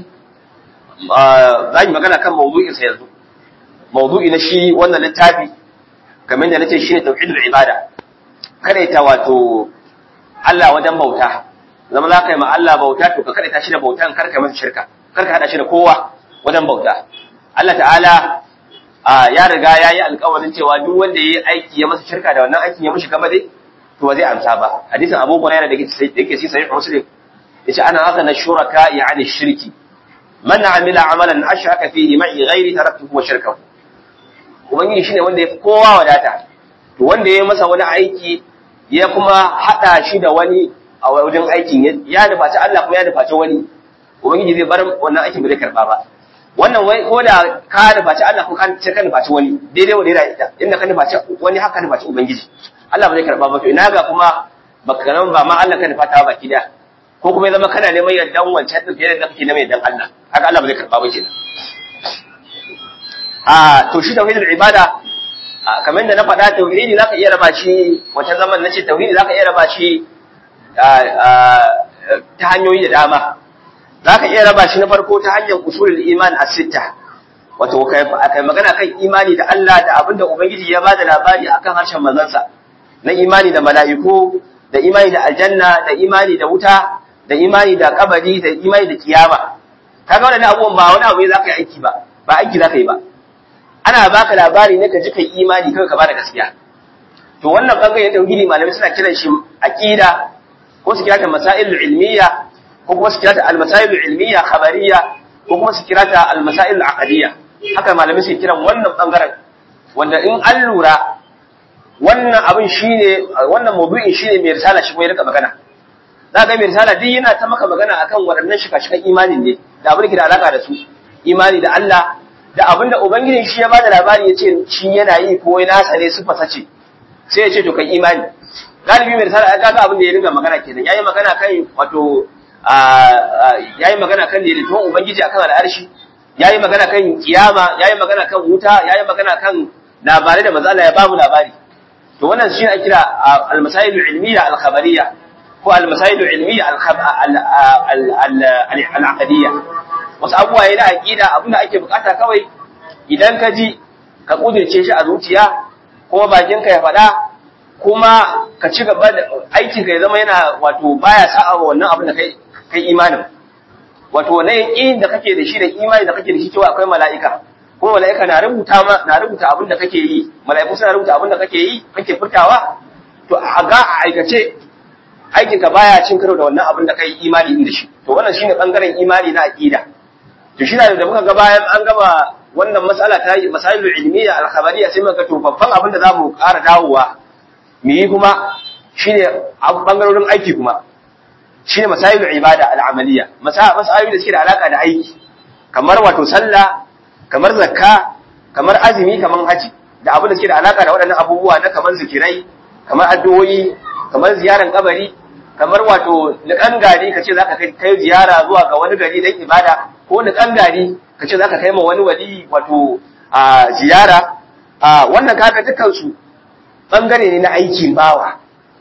za yi magana kan mawdu'in sa yanzu mawdu'i na shi wannan littafi kamar da nace shine tauhidul ibada kada ta wato Allah wajen bauta zama za ka yi ma Allah bauta to ka kada ta shi da bautan kar ka masa shirka kar ka hada shi da kowa wajen bauta Allah ta'ala ya riga ya yi alkawarin cewa duk wanda ya yi aiki ya masa shirka da wannan aikin ya mishi gaba dai to ba zai amsa ba hadisin Abu Hurairah da yake ci sahih Muslim yace ana haka na shuraka yani shirki man amila amalan ashraka fihi ma'i ghairi taraktuhu wa shirkahu ubangiji shine wanda ya fi kowa wadata to wanda ya masa wani aiki ya kuma hada shi da wani a wajen aikin ya nufaci Allah kuma ya nufaci wani ubangiji zai bar wannan aikin ba zai karba ba wannan wai ko da ka nufaci Allah ko ka ce ka nufaci wani daidai wanda yana ita inda ka nufaci wani haka nufaci ubangiji Allah ba zai karba ba to ina ga kuma baka nan ba ma Allah ka nufata ba baki da ko kuma ya zama kana neman yardan wancan din fiye da kake neman yardan Allah haka Allah ba zai karba ba kenan a to shi tauhidul ibada kamar da na faɗa tauhidi zaka iya raba shi wancan zaman nace tauhidi zaka iya raba shi ta hanyoyi da dama zaka iya raba shi na farko ta hanyar usulul iman as-sitta wato kai kai magana kan imani da Allah da abinda ubangiji ya bada labari akan harshen manzansa na imani da mala'iku da imani da aljanna da imani da wuta da imani da kabari da imani da kiyama kaga wannan abubuwan ba wani abu ne zaka yi aiki ba ba aiki zaka yi ba ana baka labari ne ka ji kai imani kai ka bada gaskiya to wannan bangaren tauhidi malamai suna kiran shi aqida ko su kira ta masail ilmiya ko kuma su kira ta al-masail ilmiya khabariyya ko kuma su kira ta al-masail aqdiyya haka malamai suke kiran wannan bangaren wanda in an lura wannan abin shine wannan mawdu'in shine mai risala shi kuma ya rika magana za ga mai risala duk yana ta maka magana akan waɗannan shika-shikan imanin ne da abin da ke da alaka da su imani da Allah da abin da ubangiji shi ya bada labari ya ce shi yana yi ko ya nasa ne su fasace sai ya ce to kai imani galibi mai risala ya ga abin da ya ringa magana kenan yayi magana kan wato yayi magana kan daidaituwan ubangiji akan al'arshi yayi magana kan kiyama yayi magana kan wuta yayi magana kan labarai da manzo Allah ya bamu labari to wannan shi ake kira al-masail al-ilmiyya al-khabariyya ko al-masail al-ilmiyya al-aqdiyya wasu abubuwa yana aqida abin da ake bukata kawai idan ka ji ka kudirce shi a zuciya kuma bakin ka ya faɗa kuma ka ci gaba da aikin ka ya zama yana wato baya sa'a wa wannan abin da kai kai imanin wato wannan yaqin da kake da shi da imani da kake da shi cewa akwai mala'ika kuma mala'ika na rubuta ma na rubuta abin da kake yi mala'iku suna rubuta abin da kake yi kake furtawa to a ga a aikace aikin ka baya cin karo da wannan abin da kai imani din da shi to wannan shine bangaren imani na aqida to shi da muka ga bayan an gama wannan mas'ala ta yi masailul ilmiya al khabariyya sai muka to babban abin da zamu ƙara dawowa mu yi kuma shine bangarorin aiki kuma shine masailul ibada al amaliyya masailul da suke da alaka da aiki kamar wato sallah kamar zakka kamar azumi kamar haji da abin da suke da alaka da waɗannan abubuwa na kamar zikirai kamar addu'o'i kamar ziyaran kabari kamar wato niƙan gari kace zaka kai kai ziyara zuwa ga wani gari dan ibada ko niƙan gari kace zaka kai ma wani wali wato a ziyara a wannan kaga dukkan su bangare ne na aikin bawa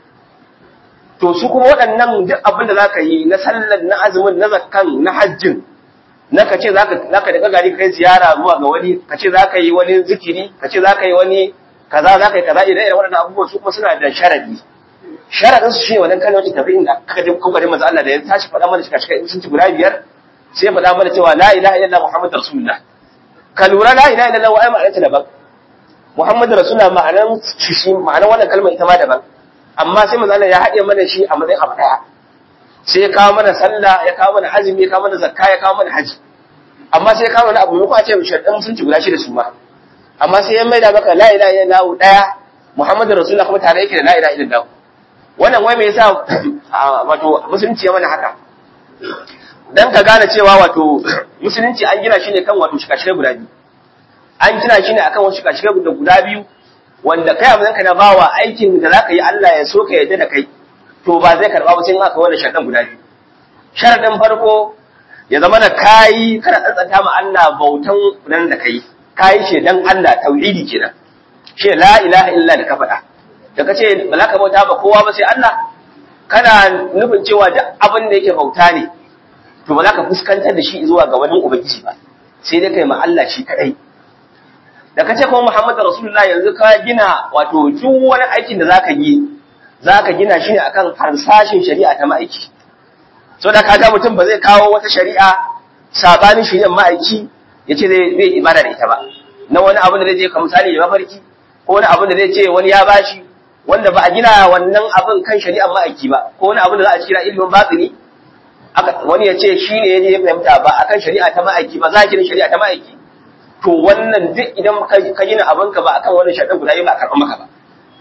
to su kuma waɗannan duk abin da zaka yi na sallar na azumin na zakkan na hajjin na ka ce zaka zaka daga gari kai ziyara zuwa ga wani ka ce zaka yi wani zikiri ka ce zaka yi wani kaza zaka yi kaza idan irin waɗannan abubuwan su kuma suna da sharadi sharadin su shine wannan kalmar tafi'in da aka ji kokarin manzo Allah da ya tashi faɗa mana shika shika sun ci guda biyar sai faɗa mana cewa la ilaha illallah muhammadur rasulullah ka lura la ilaha illallah wa ai ma'anarta daban muhammadur rasulullah ma'anar shi ma'anar wannan kalmar ita ma daban amma sai manzo Allah ya haɗe mana shi a matsayin abu daya sai ya kawo mana sallah ya kawo mana azumi ya kawo mana zakka ya kawo mana haji amma sai ya kawo mana abu ko a ce sharɗin sun ci guda shi da su ma amma sai ya maida maka la ilaha illallah daya muhammadur rasulullah kuma tare yake da la ilaha illallah wannan wai me yasa wato musulunci ya mana haka dan ka gane cewa wato musulunci an gina shi ne kan wato shikashire guda biyu an gina shi ne akan wasu shikashire guda biyu wanda kai a ka na bawa aikin da zaka yi Allah ya so ka yarda da kai to ba zai karba ba sai in aka wannan sharadan guda biyu sharadin farko ya zama na kayi kana tsantsanta ma Allah bautan nan da kai kayi shi dan Allah tauhidi kenan shi la ilaha illa da ka faɗa da ka ce ba za ka bauta ba kowa ba sai Allah kana nufin cewa duk abin da yake bauta ne to ba za ka fuskantar da shi zuwa ga wani ubangiji ba sai dai kai ma Allah shi kadai da ka ce kuma Muhammadu Rasulullah yanzu ka gina wato duk wani aikin da zaka yi zaka gina shi ne akan harsashin shari'a ta ma'aiki so da kaga mutum ba zai kawo wata shari'a sabanin shari'ar ma'aiki yace zai zai ibada da ita ba na wani abu da zai je ka misali ya mafarki ko wani abu da zai ce wani ya bashi wanda ba a gina wannan abin kan shari'ar ma'aiki ba ko wani abu da za a kira ilimin batini wani ya ce shi ne ya je fahimta ba akan shari'a ta ma'aiki ba za a gina shari'a ta ma'aiki to wannan duk idan ka gina abinka ba akan wannan shari'a guda ba a karɓar maka ba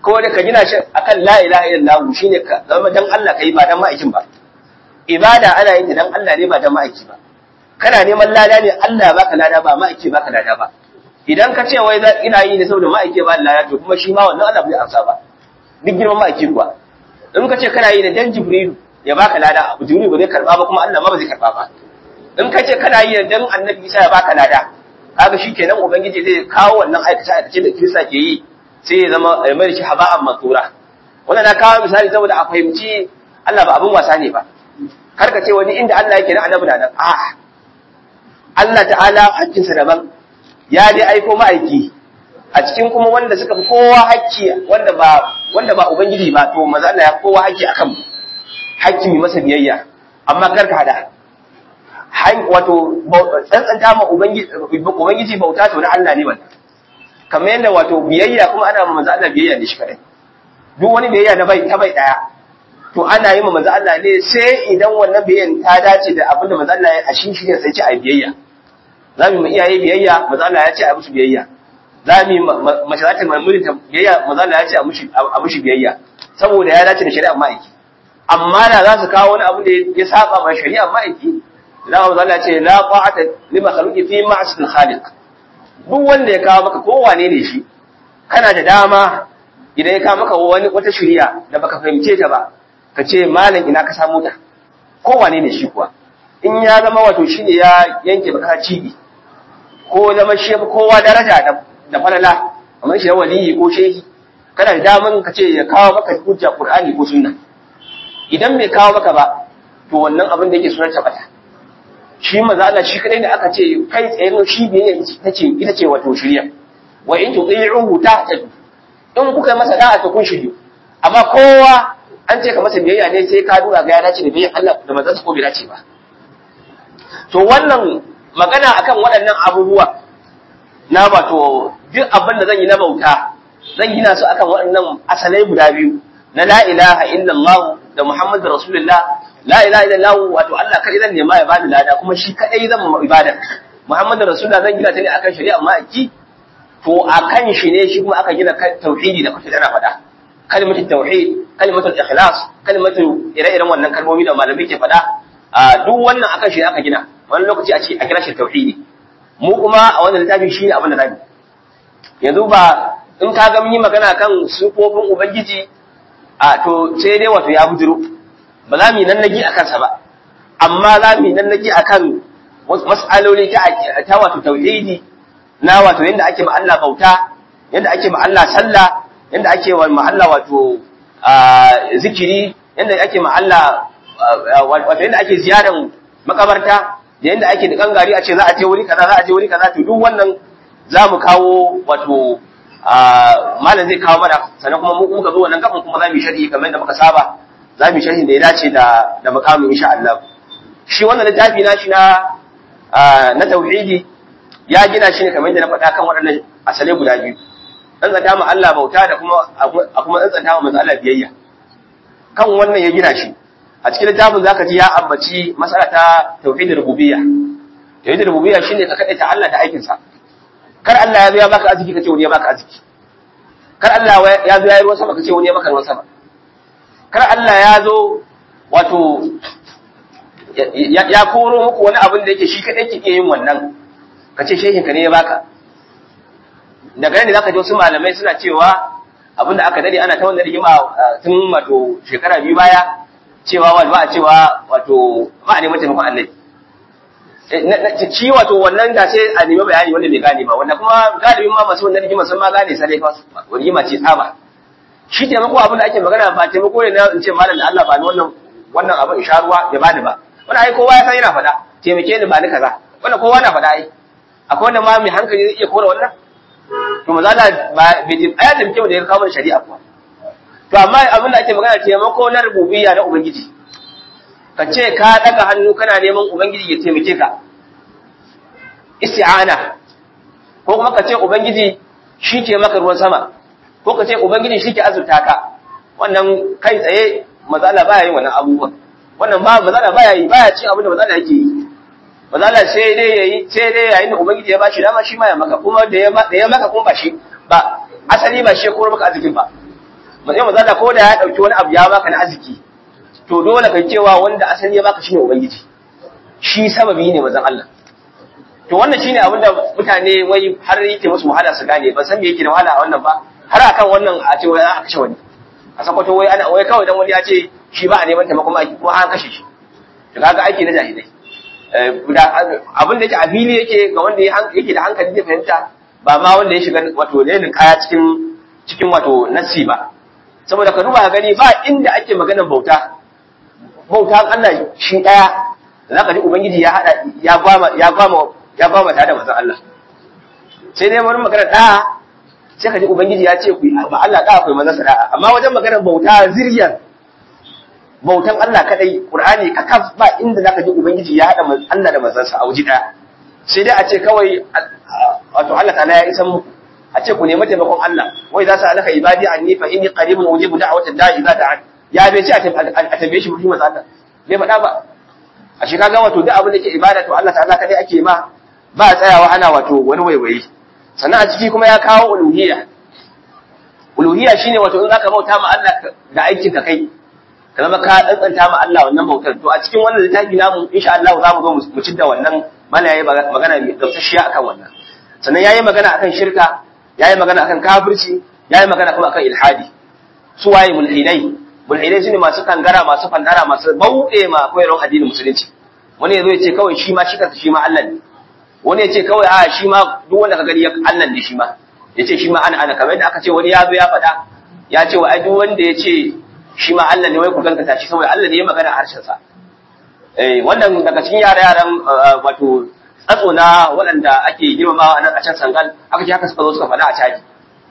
ko da ka gina shi akan la ilaha illallah shine ka zama dan Allah kai ba dan ma'aikin ba ibada ana yin ta dan Allah ne ba dan ma'aiki ba kana neman lada ne Allah ya baka lada ba ma'aiki baka lada ba idan ka ce wai ina yi ne saboda ma'aiki ba lada to kuma shi ma wannan Allah bai amsa ba duk girman ma'aiki kuwa in ka ce kana yi ne dan Jibrilu ya baka lada abu Jibrilu ba zai karba ba kuma Allah ma ba zai karba ba in ka ce kana yi ne dan Annabi Isa ya baka lada kaga shikenan ubangiji zai kawo wannan aikace aikace da Kirista ke yi sai ya zama ya mai shi haba'an matura wannan na kawo misali saboda a fahimci Allah ba abin wasa ne ba kar ka ce wani inda Allah yake na annabi da nan a Allah ta'ala hakkinsa daban ya dai aiko ma'aiki a cikin kuma wanda suka fi kowa hakki wanda ba wanda ba ubangiji ba to maza Allah ya kowa hakki akan mu hakki mai masa biyayya amma kar ka hada wato tsantsanta ma ubangiji bauta to na Allah ne wannan kamar yadda wato biyayya kuma ana ma manzo Allah biyayya ne shi kadai duk wani biyayya na bai ta bai daya to ana yi ma manzo Allah ne sai idan wannan biyayyan ta dace da abin da manzo Allah ya a shi shi ne sai ce ai biyayya za mu iyaye biyayya manzo Allah ya ce a musu biyayya za mu mace za ta mamuri ta biyayya manzo Allah ya ce a mushi a mushi biyayya saboda ya dace da shari'ar ma'aiki amma da za su kawo wani abu da ya saba ma shari'ar ma'aiki da manzo Allah ya ce la ta'ata li makhluqi fi ma'sil khaliq duk wanda ya kawo maka kowane ne shi kana da dama idan ya kawo maka wani wata shari'a da baka fahimce ta ba ka ce malam ina ka samu ta kowane ne shi kuwa in ya zama wato shi ne ya yanke baka cibi ko zama shi kowa daraja da falala kamar shi waliyi ko shehi kana da daman ka ce ya kawo maka hujja qur'ani ko sunna idan bai kawo maka ba to wannan abin da yake sunan tabata shi maza Allah shi kadai ne aka ce kai tsaye shi biyayya ita ce ita ce wato shirya wa in tuqi'uhu tahtadu in kuka masa da'a to kun shiryu amma kowa an ce ka masa biyayya ne sai ka duba ga ya dace da biyayya Allah da manzansa ko bai dace ba to wannan magana akan waɗannan abubuwa na wato duk abin da zan yi na bauta zan gina su akan waɗannan asalai guda biyu na la ilaha illallah da muhammadu rasulullah la ilaha illallah wato Allah kai zan nema ya bani lada kuma shi kadai zan ma ibada muhammadu rasulullah zan gina ta ne akan shari'a ma'aiki to akan shi ne shi kuma aka gina tauhidi da kuke ana faɗa kalmatul tauhid kalmatul ikhlas kalmatu ire-iren wannan kalmomi da malamai ke faɗa duk wannan akan shi aka gina wani lokaci a ce a kira shi tauhidi mu kuma a wannan littafi shi ne abin da zamu yanzu ba in ka ga mun yi magana kan sufofin ubangiji a to sai dai wato ya bujiro ba za mu yi nannagi a kansa ba amma za mu yi nannagi a kan mas'aloli ta ta wato tauhidi na wato yadda ake ma Allah bauta yadda ake ma Allah sallah yadda ake wa ma Allah wato zikiri yadda ake ma Allah wato yadda ake ziyaran makabarta da yadda ake da gangari a ce za a je wuri kaza za a je wuri kaza to duk wannan za mu kawo wato malam zai kawo mana sannan kuma mu muka zo wannan gaban kuma za mu yi sharhi kamar yadda muka saba za mu yi sharhi da ya dace da da mukamin insha Allah shi wannan littafi na shi na na tauhidi ya gina shi ne kamar yadda na faɗa kan waɗannan asalai guda biyu dan zata mu Allah bauta da kuma a kuma dan zata mu manzo Allah biyayya kan wannan ya gina shi a cikin littafin zaka ji ya ambaci masala ta tauhidin rububiyya tauhidin rububiyya shine ka kadaita Allah da aikin sa kar Allah ya zo ya baka arziki kace wani ya baka arziki kar Allah ya zo ya yi ruwan sama kace wani ya baka ruwan sama kar Allah ya zo wato ya koro muku wani abin da yake shi kadai ke yin wannan kace shehin ka ne ya baka daga nan ne zaka ji wasu malamai suna cewa abin da aka dade ana ta wannan rigima tun wato shekara biyu baya cewa wani ba a cewa wato ba a neman taimakon annabi ci wato wannan da sai a nemi bayani wanda bai gane ba wanda kuma galibin ma masu wannan rigima sun ma gane sai fa rigima ce tsaba shi taimako abin da ake magana ba taimako ne na in ce malam da Allah ba ni wannan wannan abin in sha ruwa ya bani ba wannan ai kowa ya san yana faɗa taimake ni ba ni kaza wannan kowa na faɗa ai akwai wanda ma mai hankali zai iya kora wannan to maza da ba bai ji aya taimake mu da ya kawo shari'a kuwa to amma abin da ake magana taimako na rububiyya na ubangiji ka ce ka daga hannu kana neman ubangiji ya taimake ka isti'ana ko kuma ka ce ubangiji shi ke maka ruwan sama ko ka ce ubangiji shi ke azurta ka wannan kai tsaye mazala baya yin wannan abubuwan wannan ba mazala baya yi baya cin abin da mazala yake yi mazala sai dai yayi sai dai yayin da ubangiji ya bashi dama shi ma ya maka kuma da ya da ya maka kuma ba shi ba asali ba shi ko maka arzikin ba matsayin manzo Allah ko da ya dauki wani abu ya baka na arziki to dole kai cewa wanda asali ya baka shine ubangiji shi sababi ne manzon Allah to wannan shine abin da mutane wai har yake musu wahala su gane ban san me yake da wahala a wannan ba har akan wannan a ce wai a kashe wani a sakwato wai ana wai kawai dan wani ya ce shi ba a neman taimakon aiki ko an kashe shi to kaga aiki na jahilai abin da yake a fili yake ga wanda yake da hankali zai fahimta ba ma wanda ya shiga wato ne kaya cikin cikin wato nasi ba saboda ka duba gani ba inda ake maganar bauta bauta Allah shi daya zaka ji ubangiji ya hada ya gwama ya gwama ya gwama ta da manzon Allah sai dai wani magana da sai ka ji ubangiji ya ce ku ba Allah da akwai manzon sada'a amma wajen maganar bauta ziryan bautan Allah kadai Qur'ani kakaf ba inda zaka ji ubangiji ya hada Allah da manzon sa a wuji daya sai dai a ce kawai wato Allah ta'ala ya isan muku a ce ku nemi taimakon Allah wai za su alaka ibadi anni fa inni qaribun ujibu da'wata da'i idza da'an ya bai ce a tambaye shi mutum manzo Allah bai faɗa ba a shi kaga wato duk abin da ke ibada to Allah ta'ala kadai ake ma ba tsayawa ana wato wani waiwaye sannan a ciki kuma ya kawo uluhiyya uluhiyya shine wato in zaka bauta ma Allah da aikin ka kai ka zama ka tsantsanta ma Allah wannan bautar to a cikin wannan littafi namu insha Allah za mu zo mu ci da wannan mana yayi magana mai gamsashiya akan wannan sannan yayi magana akan shirka yayi magana akan kafirci yayi magana kuma akan ilhadi su waye mulhidai mulhidai shine masu kangara masu fandara masu bauɗe ma koyarwar addinin musulunci wani yazo ya ce kawai shi ma shi kansa shi ma Allah ne wani ya ce kawai a shi ma duk wanda ka gani Allah ne shi ma ya ce shi ma ana ana kamar yadda aka ce wani ya zo ya faɗa ya ce wa ai duk wanda ya ce shi ma Allah ne wai ku gankata shi saboda Allah ne ya magana a harshen sa eh wannan daga cikin yara yaran wato tsatso na waɗanda ake girmamawa a nan a can sangal aka ce haka suka zo suka faɗa a caji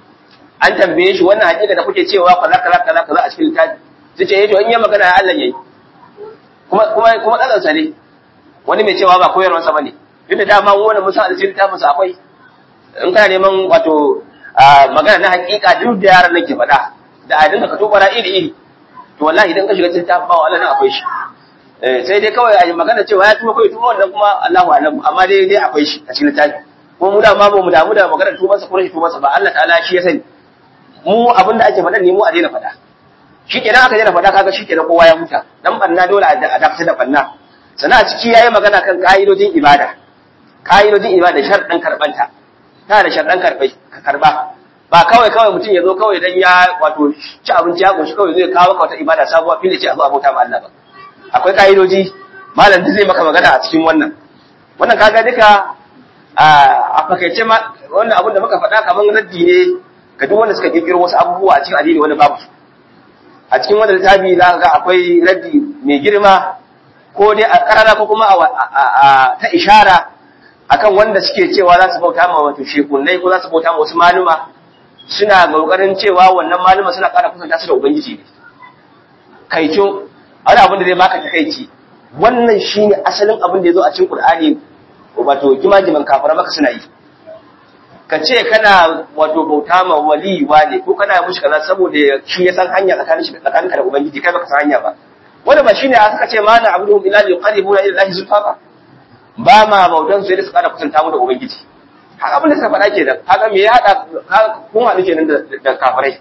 an tambaye shi wannan hakika da kuke cewa kaza kaza kaza kaza a cikin littafi sai ce eh to in ya magana ya Allah yayi kuma kuma kuma tsatsansa ne wani mai cewa ba koyarwar sa bane duk da dama mu wannan musa a cikin littafin sa akwai in kana neman wato magana na hakika duk da yaran nake faɗa da a dinka ka tobara iri iri to wallahi idan ka shiga cikin littafin ba wallahi akwai shi sai dai kawai a yi magana cewa ya tuba kawai tuba wannan kuma Allahu alam amma dai dai akwai shi a cikin littafi kuma mu da ma ba mu damu da magana tubansa ko rashin tubansa ba Allah ta'ala shi ya sani mu abin da ake faɗa ne mu a daina faɗa shi kenan aka daina faɗa kaga shi kenan kowa ya huta dan banna dole a dakatar da banna sannan a ciki yayi magana kan ka'idojin ibada ka'idojin ibada sharɗin karbanta ta da sharɗin karbai ka karba ba kawai kawai mutum ya zo kawai dan ya wato ci abinci ya koshi kawai zai kawo ka wata ibada sabuwa fili ce a zo abota ma Allah ba akwai ka'idoji malam zai maka magana a cikin wannan wannan kaga duka a fakaice ma wannan abin da muka faɗa kamar raddi ne ga duk wanda suka kirkiro wasu abubuwa a cikin addini wani babu a cikin wannan littafi za ga akwai raddi mai girma ko dai a karara ko kuma a ta ishara akan wanda suke cewa za su bauta ma wato shekunai ko za su bauta ma wasu maluma suna kokarin cewa wannan maluma suna ƙara kusanta su da ubangiji ne kaico wani abin da zai baka takaici wannan shine asalin abin da ya zo a cikin qur'ani wato kimajiman kafara maka suna yi ka ce kana wato bauta ma wali ne ko kana mushi kaza saboda shi ya san hanya tsakanin shi tsakanin ka da ubangiji kai baka san hanya ba wanda ba shine aka ce ma na abudu ila yuqarribuna ila allahi zulfafa ba ma bautan su da su kada kusanta mu da ubangiji haka abin da suka faɗa ke da haka me ya hada kun haɗu kenan da kafirai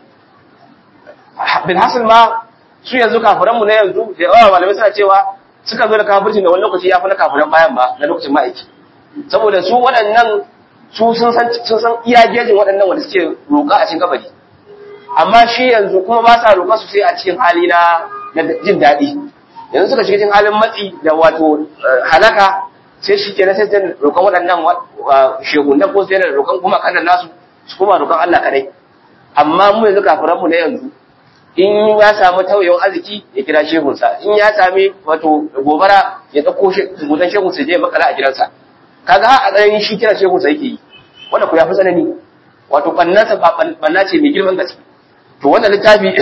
bil hasil ma su yanzu kafiran mu na yanzu da yawa malamai suna cewa suka zo da kafirci da wani lokaci ya fi na kafiran bayan ba na lokacin ma'aiki saboda su waɗannan su sun san sun san iya gejin waɗannan wanda suke roƙa a cikin kabari amma shi yanzu kuma ba sa roƙa su sai a cikin hali na jin daɗi yanzu suka shiga cikin halin matsi da wato halaka sai shi kenan sai zai roƙon waɗannan shehunan ko sai da roƙon kuma kanan nasu su kuma roƙon Allah kadai amma mu yanzu kafiran mu na yanzu in ya samu tauyewan arziki ya kira shehunsa in ya sami wato gobara ya ɗauko gudan shehunsa je makala a gidansa kaga a tsayin shi kira shehunsa yake yi wanda ku ya fi tsanani wato ɓannansa ɓanna ce mai girman gaske to wannan littafi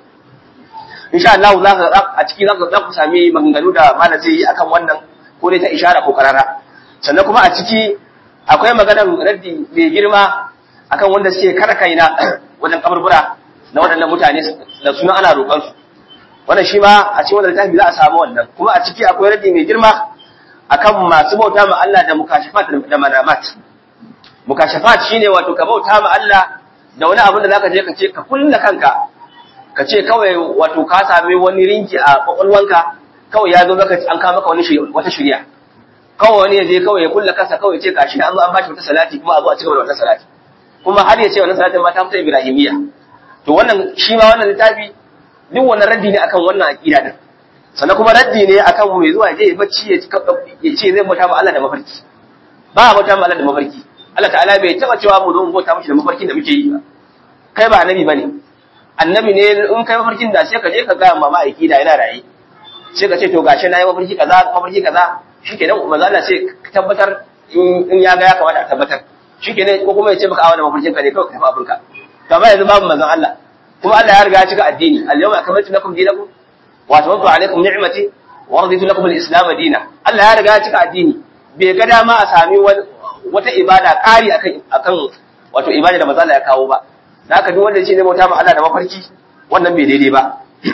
insha Allah za ka a ciki za ku sami maganganu da malam zai yi akan wannan ko dai ta ishara ko karara sannan kuma a ciki akwai maganar raddi mai girma akan wanda suke kara kaina wajen kaburbura na waɗannan mutane da suna ana roƙon su wannan shi ma a cikin wannan littafi za a samu wannan kuma a ciki akwai raddi mai girma akan masu bauta ma Allah da mukashafat da manamat mukashafat shine wato ka bauta ma Allah da wani abin da zaka je ka ce ka kulla kanka ka ce kawai wato ka sami wani rinki a kwakwalwanka kawai ya zo maka an kawo maka wani wata shirya kawai wani ya je kawai ya kulla kansa kawai ce kashi an zo an bashi wata salati kuma a zo a cigaba da wata salati kuma har ya ce wannan salatin ma ta fita ibrahimiyya to wannan shi ma wannan littafi duk wannan raddi ne akan wannan aqida din sannan kuma raddi ne akan mai zuwa je ya bacci ya ce zai bauta ma Allah da mafarki ba a bauta ma Allah da mafarki Allah ta'ala bai taba cewa mu zo mu bauta mishi da mafarkin da muke yi ba kai ba annabi bane annabi ne in kai mafarkin da sai ka je ka ga mama aiki da yana raye sai ka ce to gashi na yi mafarki kaza mafarki kaza shikenan manzo Allah sai ka tabbatar in ya ga ya kamata a tabbatar shikenan ko kuma ya ce maka a wannan mafarkin ka ne kawai ka tafi abinka to amma yanzu babu manzon Allah kuma Allah ya riga ya cika addini al-yawma akmaltu lakum dinakum wa tawaddu alaykum ni'mati wa raditu lakum al-islam dinan Allah ya riga ya cika addini bai ga dama a sami wata ibada ƙari akan akan wato ibada da manzo Allah ya kawo ba da haka duk wanda ya ce zai bauta ma Allah da mafarki wannan bai daidai ba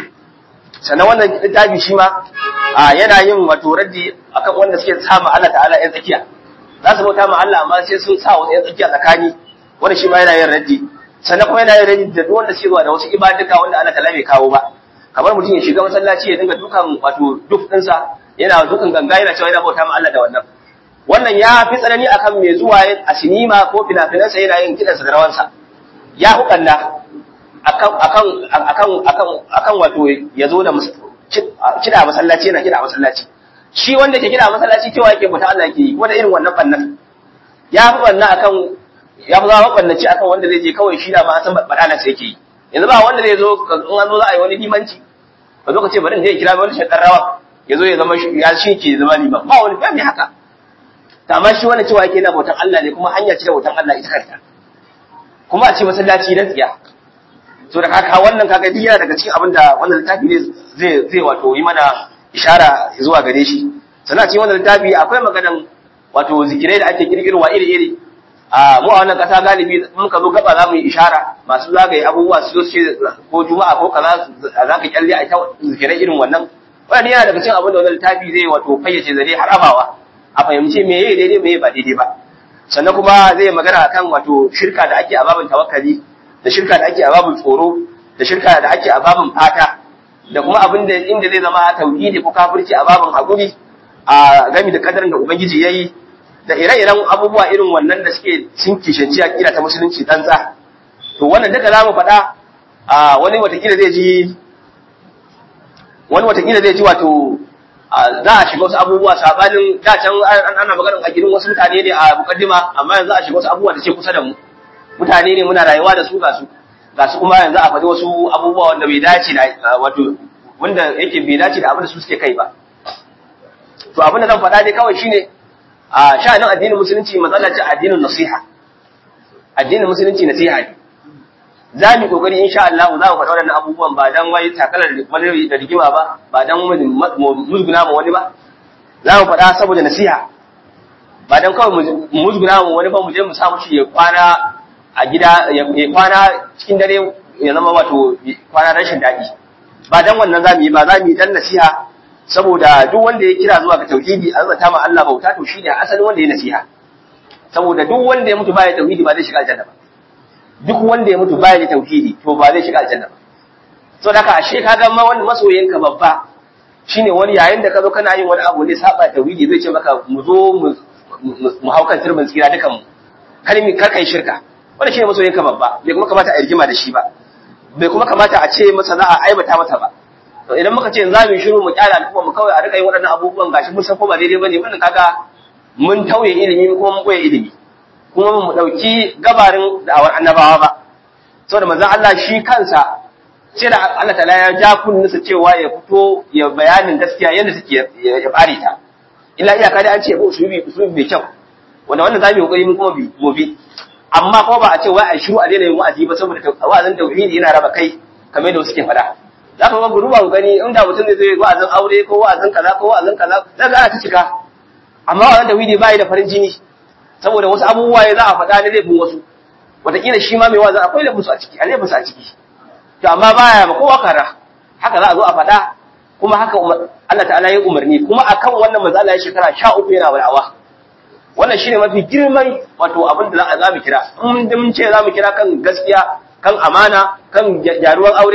sannan wannan littafi shi ma yana yin wato raddi akan wanda suke sa ma Allah ta'ala yan tsakiya za su bauta ma Allah amma sai sun sa wasu yan tsakiya tsakani wanda shi ma yana yin raddi sannan kuma yana yin raddi da duk wanda suke zuwa da wasu ibaduka wanda Allah ta'ala bai kawo ba kamar mutum ya shiga masallaci ya dinga dukan wato duk ɗinsa yana dukan ganga yana cewa yana bauta ma Allah da wannan wannan ya fi tsanani akan mai zuwa a sinima ko fina-finansa yana yin kiɗansa da rawansa ya hukanda akan akan akan akan akan wato ya zo da kida masallaci yana kida masallaci shi wanda ke kida masallaci cewa yake bauta Allah yake yi wanda irin wannan bannan ya fi wannan akan ya fi zama bannaci akan wanda zai je kawai shi da ma san badala sai yake yi yanzu ba wanda zai zo in an zo za a yi wani limanci ba zo ka ce bari in je kira wani shakar rawa ya zo ya zama ya shi ke zama liman ba wani ba mai haka ta amma shi wani cewa yake yana bautan Allah ne kuma hanya ce da bautan Allah ita kanta kuma a ce masallaci na tsiya so da kaka wannan kaga duk yana daga cikin abin da wannan littafi ne zai zai wato yi mana ishara zuwa gare shi sannan a cikin wannan littafi akwai maganan wato zikirai da ake kirkirwa iri iri a mu a wannan kasa galibi mun ka zo gaba za mu yi ishara masu zagaye abubuwa su zo su ce ko juma'a ko kaza za ka kyalle a ta zikirai irin wannan wannan yana daga cikin abin da wannan littafi zai wato fayyace zare har abawa a fahimci me yayi daidai me yayi ba daidai ba sannan kuma zai magana akan wato shirka da ake a babin tawakkali da shirka da ake a babin tsoro da shirka da ake a babin fata da kuma abin da inda zai zama tauhidi ko kafirci a babin hakuri a gami da kadarin da ubangiji yayi da ire-iren abubuwa irin wannan da suke sun kishanci a kira ta musulunci tsantsa to wannan duka zamu faɗa a wani watakila zai ji wani watakila zai ji wato za a shiga wasu abubuwa sabanin da can ana maganar a gidan wasu mutane ne a mukaddima amma yanzu a shiga wasu abubuwa da ke kusa da mu mutane ne muna rayuwa da su ga su ga su kuma yanzu a faɗi wasu abubuwa wanda bai dace da wato wanda yake bai dace da abin da su suke kai ba to abin da zan faɗa dai kawai shine a sha'anin addinin musulunci matsala ce addinin nasiha addinin musulunci nasiha ne za mu kokari insha Allah za mu faɗa waɗannan abubuwan ba dan wai takalar wani da rigima ba ba dan musguna ma wani ba za mu faɗa saboda nasiha ba dan kawai musguna ma wani ba mu je mu samu shi ya kwana a gida ya kwana cikin dare ya zama wato kwana rashin daɗi ba dan wannan za mu yi ba za mu yi dan nasiha saboda duk wanda ya kira zuwa ga tauhidi an zata ma Allah bauta to shine asalin wanda ya nasiha saboda duk wanda ya mutu baya tauhidi ba zai shiga aljanna ba duk wanda ya mutu baya da tauhidi to ba zai shiga aljanna ba so da ka ashe kaga ma wani masoyinka babba shine wani yayin da ka zo kana yin wani abu ne saba tauhidi zai ce maka mu zo mu hau kan turbin tsira dukan mu kar mi kar kai shirka wanda shine masoyinka babba bai kuma kamata a rigima da shi ba bai kuma kamata a ce masa za a aibata masa ba to idan muka ce za mu shiru mu kyala al'umma mu kawai a rika yin waɗannan abubuwan gashi mun san ko ba daidai bane wannan kaga mun tauye ilimi kuma mun koya ilimi kuma mu dauki gabarin da'awar annabawa ba saboda manzon Allah shi kansa sai da Allah ta'ala ya ja kunninsa cewa ya fito ya bayanin gaskiya yadda suke ya bare ta illa iyaka dai an ce ba usulubi usulubi mai kyau wanda wannan zamu yi kokari mun kuma bi mu bi amma ko ba a ce wai a shiru a daina yin wa'azi ba saboda wa'azin tauhidi yana raba kai kamar yadda suke faɗa za ka ga ruba ku gani inda mutum zai zo wa'azin aure ko wa'azin kaza ko wa'azin kaza za ka ana ta cika amma wa'azin tauhidi ba da farin jini saboda wasu abubuwa ya za a faɗa na laifin wasu wataƙila shi ma mai wa'azin akwai laifin su a ciki a laifin su a ciki to amma baya ba kowa kara haka za a zo a faɗa kuma haka Allah ta'ala ya umarni kuma akan wannan manzo Allah ya shekara 13 yana wa'awa wannan shine mafi girman wato abin da za mu kira in mun ce za mu kira kan gaskiya kan amana kan gyaruwan aure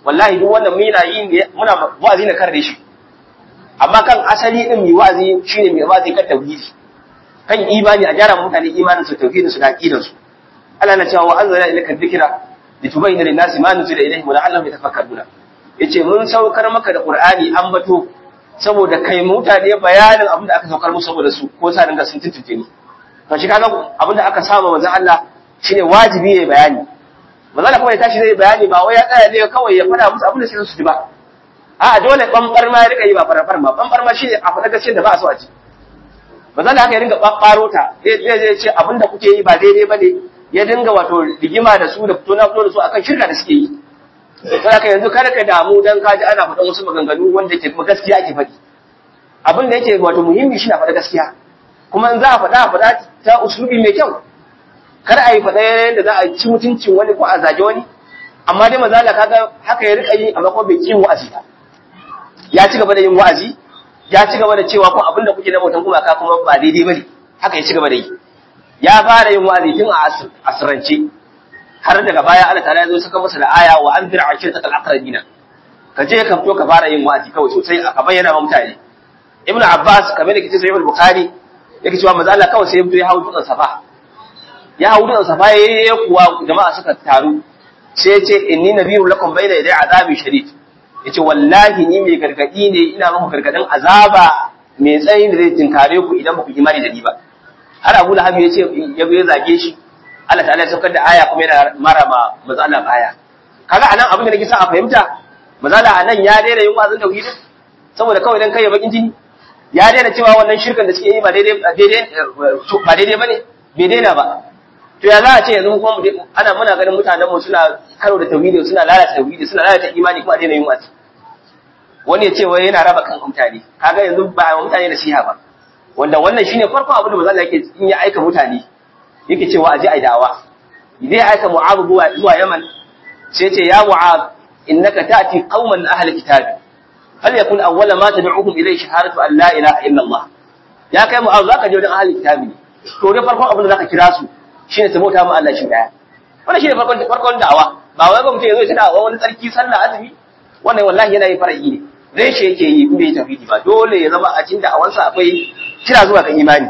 wallahi duk wannan muna yi ne muna wa'azi na karre shi amma kan asali din mai wa'azi shine mai wa'azi kan tauhidi kan imani a gyara mutane imanin su tauhidin su da aqidar su Allah na cewa wa anzala ilayka dhikra litubayyana lin-nasi ma nuzila ilayhim wa la'allahum yatafakkaruna yace mun saukar maka da Qur'ani an bato saboda kai mutane bayanin abin da aka saukar musu saboda su ko sa dinga sun tuntunce ni to shi kaga abin da aka saba manzon Allah shine wajibi ya bayani manzon Allah kuma ya tashi zai bayani ba wai ya tsaya ne kawai ya fada musu abin da sai su ji ba a dole bambar ma ya rika yi ba farafar ma bambar ma shine a faɗa gaskiyar da ba a so a ji manzon Allah haka ya dinga babbaro ta zai zai ce abin da kuke yi ba daidai bane ya dinga wato rigima da su da fito na fito da su akan shirka da suke yi sai ka yanzu kada ka damu dan ka ji ana faɗan wasu maganganu wanda ke kuma gaskiya ake faɗi abin da yake wato muhimmi shi na faɗa gaskiya kuma in za a faɗa a faɗa ta usulubi mai kyau kar a yi faɗa yadda za a ci mutuncin wani ko a zage wani amma dai maza Allah kaga haka ya rika yi amma kuma bai kin wa'azi ba ya ci gaba da yin wa'azi ya ci gaba da cewa ko abin da kuke na bautan kuma ka kuma ba daidai bane haka ya ci gaba da yi ya fara yin wa'azi tun a asirance har daga baya Allah ta'ala ya zo saka masa da aya wa anzir ashirtakal aqrabina ka je ka fito ka fara yin wa'azi kawai sosai ka bayyana wa mutane ibnu abbas kamar da kace sahih al-bukhari yake cewa manzo Allah kawai sai ya fito ya hawo dutsen safa ya hawo dutsen safa yayi kuwa jama'a suka taru sai ya ce inni nabiyyu lakum bayna yaday azabi shadid yace wallahi ni mai gargadi ne ina muku gargadin azaba mai tsayin da zai tinkare ku idan ba ku imani da ni ba har Abu Lahab ya ce ya ya zage shi Allah ta'ala ya saukar da aya kuma yana mara ma manzo Allah baya kaga anan abin da nake sa a fahimta manzo Allah anan ya daina yin wazin tauhidi saboda kawai dan kai ya bakin jini ya daina cewa wannan shirkan da suke yi ba daidai daidai ba daidai bane bai daina ba to ya za a ce yanzu kuma ana muna ganin mutanen mu suna karo da tauhidi suna lalata tauhidi suna lalata imani kuma a daina yin wasi wani ya ce wai yana raba kan mutane kaga yanzu ba a mutane nasiha ba wanda wannan shine farkon abin da manzo Allah yake in ya aika mutane yake cewa aje ai da'awa idan ya aika Mu'adh zuwa Yaman sai ce ya Mu'adh innaka ta'ti qauman ahli kitabi hal yakun awwala ma tad'uhum ilayhi shahadatu an la ilaha illa Allah ya kai Mu'adh zaka je wajen ahli kitabi ne to dai farkon abin da zaka kira su shine su bauta ma Allah shi daya wannan shine farkon farkon da'awa ba wai ba mutum ya zo ya da'awa wani tsarki sallah azumi wannan wallahi yana yin fara'i ne reshe yake yi in bai tauhidi ba dole ya zama a cikin da'awansa akwai kira zuwa ga imani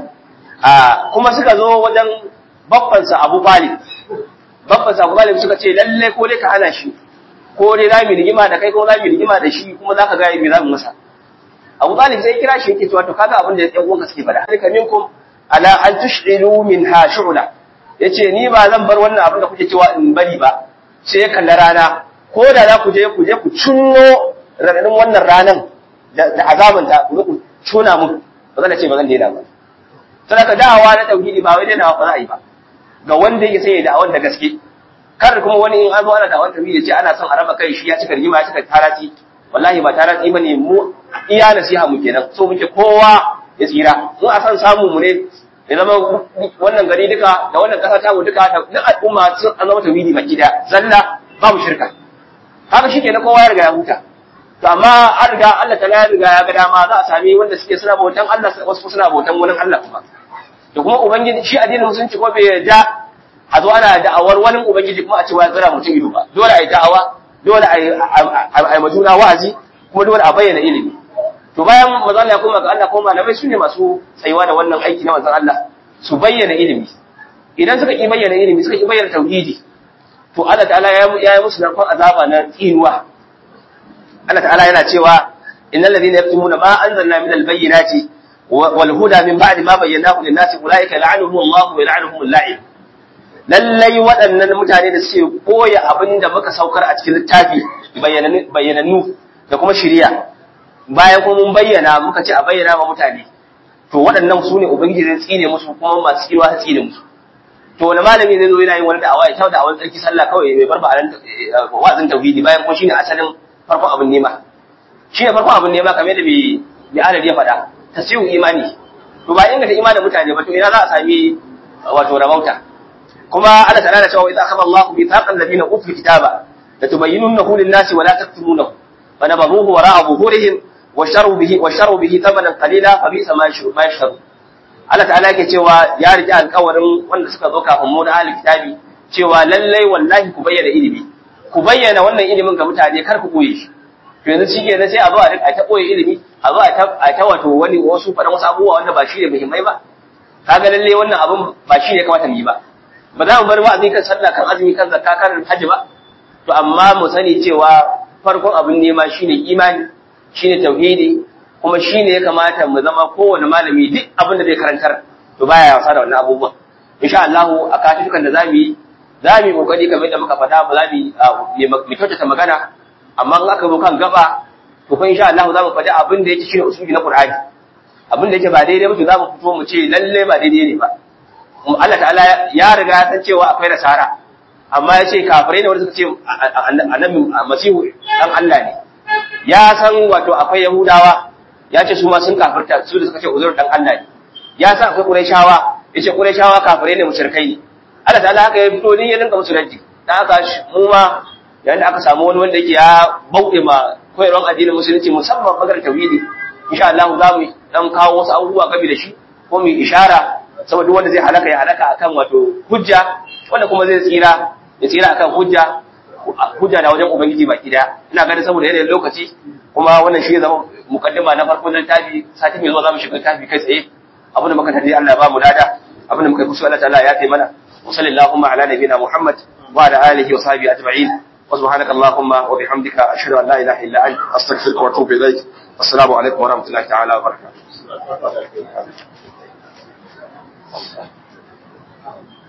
a kuma suka zo wajen babbansa Abu Talib babbansa Abu Talib suka ce lalle ko dai ka hana shi ko dai za mu rigima da kai ko za mu rigima da shi kuma za ka ga me za mu masa Abu Talib sai kira shi yake cewa to kaga abin da ɗan uwanka suke faɗa alika minkum ala an tush'ilu minha shu'la yace ni ba zan bar wannan abin da kuke cewa in bari ba sai ya kalla rana ko da za ku je ku je ku cinno raɗaɗin wannan ranan da azabanta ku ku tona mu ba zan ce ba zan daina ba sadaka da'awa na tauhidi ba wai daina ba za a yi ba ga wanda yake sai ya da'awar da gaske kar kuma wani in an zo ana da'awar tauhidi ya ce ana son a raba kai shi ya cika rigima ya cika tarati wallahi ba tarati bane mu iya nasiha mu kenan so muke kowa ya tsira mu a san samu mu ne ya zama wannan gari duka da wannan kasa ta mu duka na al'umma sun an zama tauhidi baki da zalla babu shirka haka shi kenan kowa ya riga ya huta to amma an riga Allah ta ya riga ya ga dama za a sami wanda suke suna bautan Allah wasu suna bautan wani Allah kuma da kuma ubangiji shi addinin musulunci ko bai yarda a zo ana da'awar wani ubangiji kuma a ce wa zira mutum ido ba dole a yi da'awa dole a yi majuna wa'azi kuma dole a bayyana ilimi to bayan manzon Allah ya koma ga Allah kuma malamai su ne masu tsayuwa da wannan aiki na manzon Allah su bayyana ilimi idan suka ki bayyana ilimi suka ki bayyana tauhidi to Allah ta'ala ya yi musu narkon azaba na tsinuwa Allah ta'ala yana cewa innal ladina yaktumuna ma anzalna min al-bayyinati wal huda min ba'di ma bayyanahu lin-nasi ulaika la'anuhum Allah wa la'anuhum al-la'in lallai waɗannan mutane da suke koya abin da muka saukar a cikin littafi bayyanannu da kuma shiriya bayan kuma mun bayyana muka ce a bayyana wa mutane to waɗannan su ne ubangiji zai tsine musu kuma masu tsiwa ta tsine musu to wani malami zai zo yana yin wani da'awa ya da awon tsarki sallah kawai bai bar ba wa'azin tauhidi bayan kuma shine asalin farkon abin nema shine farkon abin nema kamar da bi bi adadi ya faɗa tasihu imani to ba inganta imanin mutane ba to ina za a sami wato rabauta kuma Allah ta'ala da cewa idza akhadha Allahu bi taqal ladina utul kitaba la tubayyinunahu lin-nasi wa la taktumunahu fa nabadhuhu wara'a zuhurihim wa sharu bihi wa sharu bihi thamanan qalila fa bi'sa ma yashtaru Allah ta'ala yake cewa ya rike alƙawarin wanda suka zo kafin mu da ahli kitabi cewa lallai wallahi ku bayyana ilimi ku bayyana wannan ilimin ga mutane kar ku koye shi to yanzu shi kenan sai a zo a ta koye ilimi a zo a ta wato wani wasu faɗan wasu abubuwa wanda ba shi ne muhimmai ba kaga lalle wannan abun ba shi ne kamata mu yi ba ba za mu bar wa'azi kan sallah kan azumi kan zakka kan hajji ba to amma mu sani cewa farkon abin nema shine imani shine tauhidi kuma shine ya kamata mu zama kowane malami duk abin da zai karantar to baya wasa da wannan abubuwan insha Allah a katukan da zamu yi zamu yi kokari kamar da muka faɗa ba za mu mu kyautata magana amma in aka zo kan gaba to fa insha Allah za mu faɗi abin da yake shine usuli na Qur'ani abin da yake ba daidai ba to za mu fito mu ce lalle ba daidai ne ba Allah ta'ala ya riga ya san cewa akwai nasara amma ya ce kafirai ne wanda suka ce annabi masihu dan Allah ne ya san wato akwai yahudawa ya ce su ma sun kafirta su da suka ce uzur dan Allah ne ya san akwai qurayshawa ya ce qurayshawa kafirai ne mushrikai ne Allah ta'ala haka ya fito ni ya dinka musu raddi dan haka mu ma yayin da aka samu wani wanda yake ya bauɗe ma koyarwar addinin musulunci musamman magar tauhidi insha Allah za mu dan kawo wasu abubuwa game da shi ko mu ishara saboda wanda zai halaka ya halaka akan wato hujja wanda kuma zai tsira ya tsira akan hujja hujja da wajen ubangiji baki daya ina ganin saboda yanayin lokaci kuma wannan shi zama mukaddima na farko na littafi sati mai zuwa za mu shiga littafi kai tsaye abin da muka tadi Allah ba mu lada abin da muka kusa Allah ta'ala ya kai mana wa sallallahu ala nabiyina Muhammad wa ala alihi wa sahbihi ajma'in wa subhanaka allahumma wa bihamdika ashhadu an la ilaha illa anta astaghfiruka wa atubu ilaik assalamu alaikum wa rahmatullahi ta'ala wa barakatuh